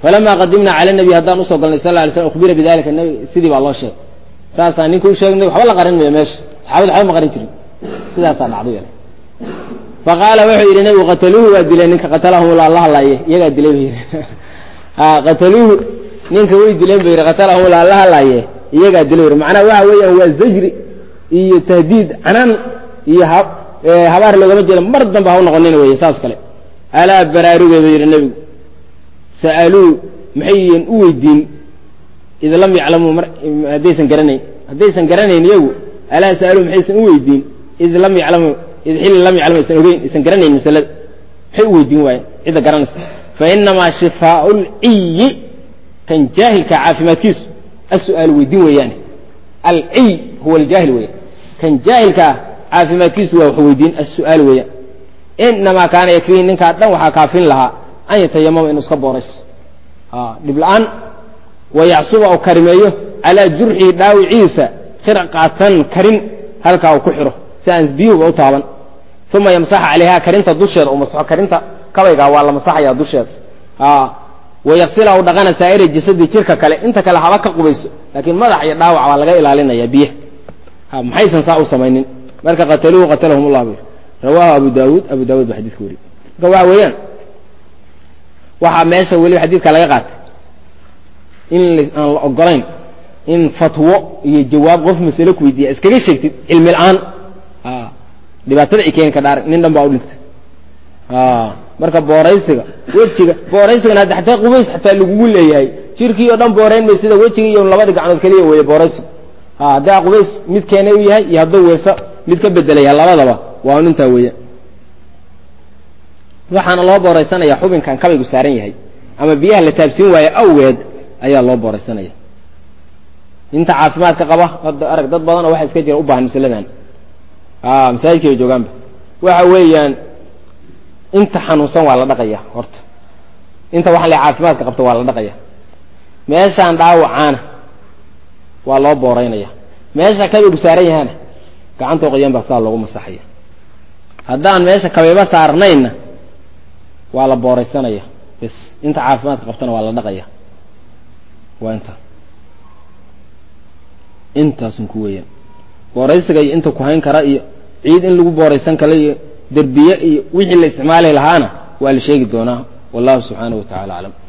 falamaa qadimnaa cala nabiy haddaan usoo galnay sal ly slam ukhbira bidalika nabi sidii baa loo sheegay saasaa ninka u sheegnay waxba la qarin mayo meesha saxaabada waxba ma qarin jirin sidaasaa dhacday yale faqaala wuxuu yidhi nabigu qataluuhu waa dileen ninka qatalahum la alla hadlaaye iyagaa dilay bu yidhi qataluuhu ninka way dileen bu yidhi qatalahum la alla hadlaaye iyagaa dilay yidhi macnaha waxa weeyaan waa zajri iyo tahdiid canaan iyo habaar loogama jeeda mar dambe ha u noqonin weye saas kale alaa baraaruge ba yidhi nebigu sa'aluu maxayan u weydiin id lam yaclamuu haddaysan garanayn haddaysan garanayn iyagu alaa sa'aluu maxaysan u weydiin id lam yaclamuu id xilli lam yaclamu aysan ogeyn aysan garanayn masalada maxay u weydiin waayen cidda garanaysa fa inamaa shifaau lciyi kan jaahilka caafimaadkiisu as-su'aalu weydiin weeyaane alciy huwa aljaahil weeyaan kan jaahilkaa caafimaadkiisu waa wax weydiin as-su'aal weeyaan inamaa kaana yakfiihi ninkaa dhan waxaa kaafin lahaa an yatayamama inuu iska boorayso dhib la-aan wayacsuba oo karimeeyo calaa jurxihi dhaawiciisa khirqatan karin halkaa uu ku xiro si aan biyuhuba u taaban uma yamsaxa calayha karinta dusheeda u masaxo karinta kabaygaa waa la masaxaya dusheeda wayaksila u dhaqana saa'ira jasadii jirka kale inta kale haba ka qubayso laakiin madax iyo dhaawac baa laga ilaalinaya biyaha maxaysan saa u samaynin marka qataluuhu qatalahum ullah bu rawaahu abu daawuud abu daawud ba xadidka weriye marka waxa weeyaan waxaa meesha weliba xadiidka laga qaatay in aan la ogolayn in fatwo iyo jawaab qof masale ku weydiiya iskaga sheegtid cilmi la-aan dhibaatada ay keeni ka dhaarag nin dhan baa u dhintay marka booraysiga wejiga booraysigana hadda xataa qubays xataa lagugu leeyahay jirkii oo dhan boorayn may sida wejiga iyo labadii gacnood keliya weeye booraysigu haddaa qubays mid keenay u yahay iyo hadduu weeso mid ka bedelaya labadaba waa un intaa weeya waxaana loo booraysanayaa xubinkan kabaygu saaran yahay ama biyaha la taabsiin waayo awgeed ayaa loo booraysanaya inta caafimaadka qaba hadda arag dad badanoo waxa iska jira u baahan masaladan masaajidka bay joogaanba waxa weeyaan inta xanuunsan waa la dhaqaya horta inta waxaan le caafimaadka qabta waa la dhaqaya meeshaan dhaawacaana waa loo booraynaya meesha kabaygu saaran yahana gacantoo qoyan baa saa loogu masaxaya haddaan meesha kabayba saarnaynna waa la booraysanaya bs inta caafimaadka qabtana waa la dhaqaya waa inta intaasun ku weeyaan booraysiga iyo inta ku hayn kara iyo ciid in lagu booraysan kara iyo derbiye iyo wixii la isticmaali lahaana waa la sheegi doonaa wallahu subxaanahu wa tacala aclam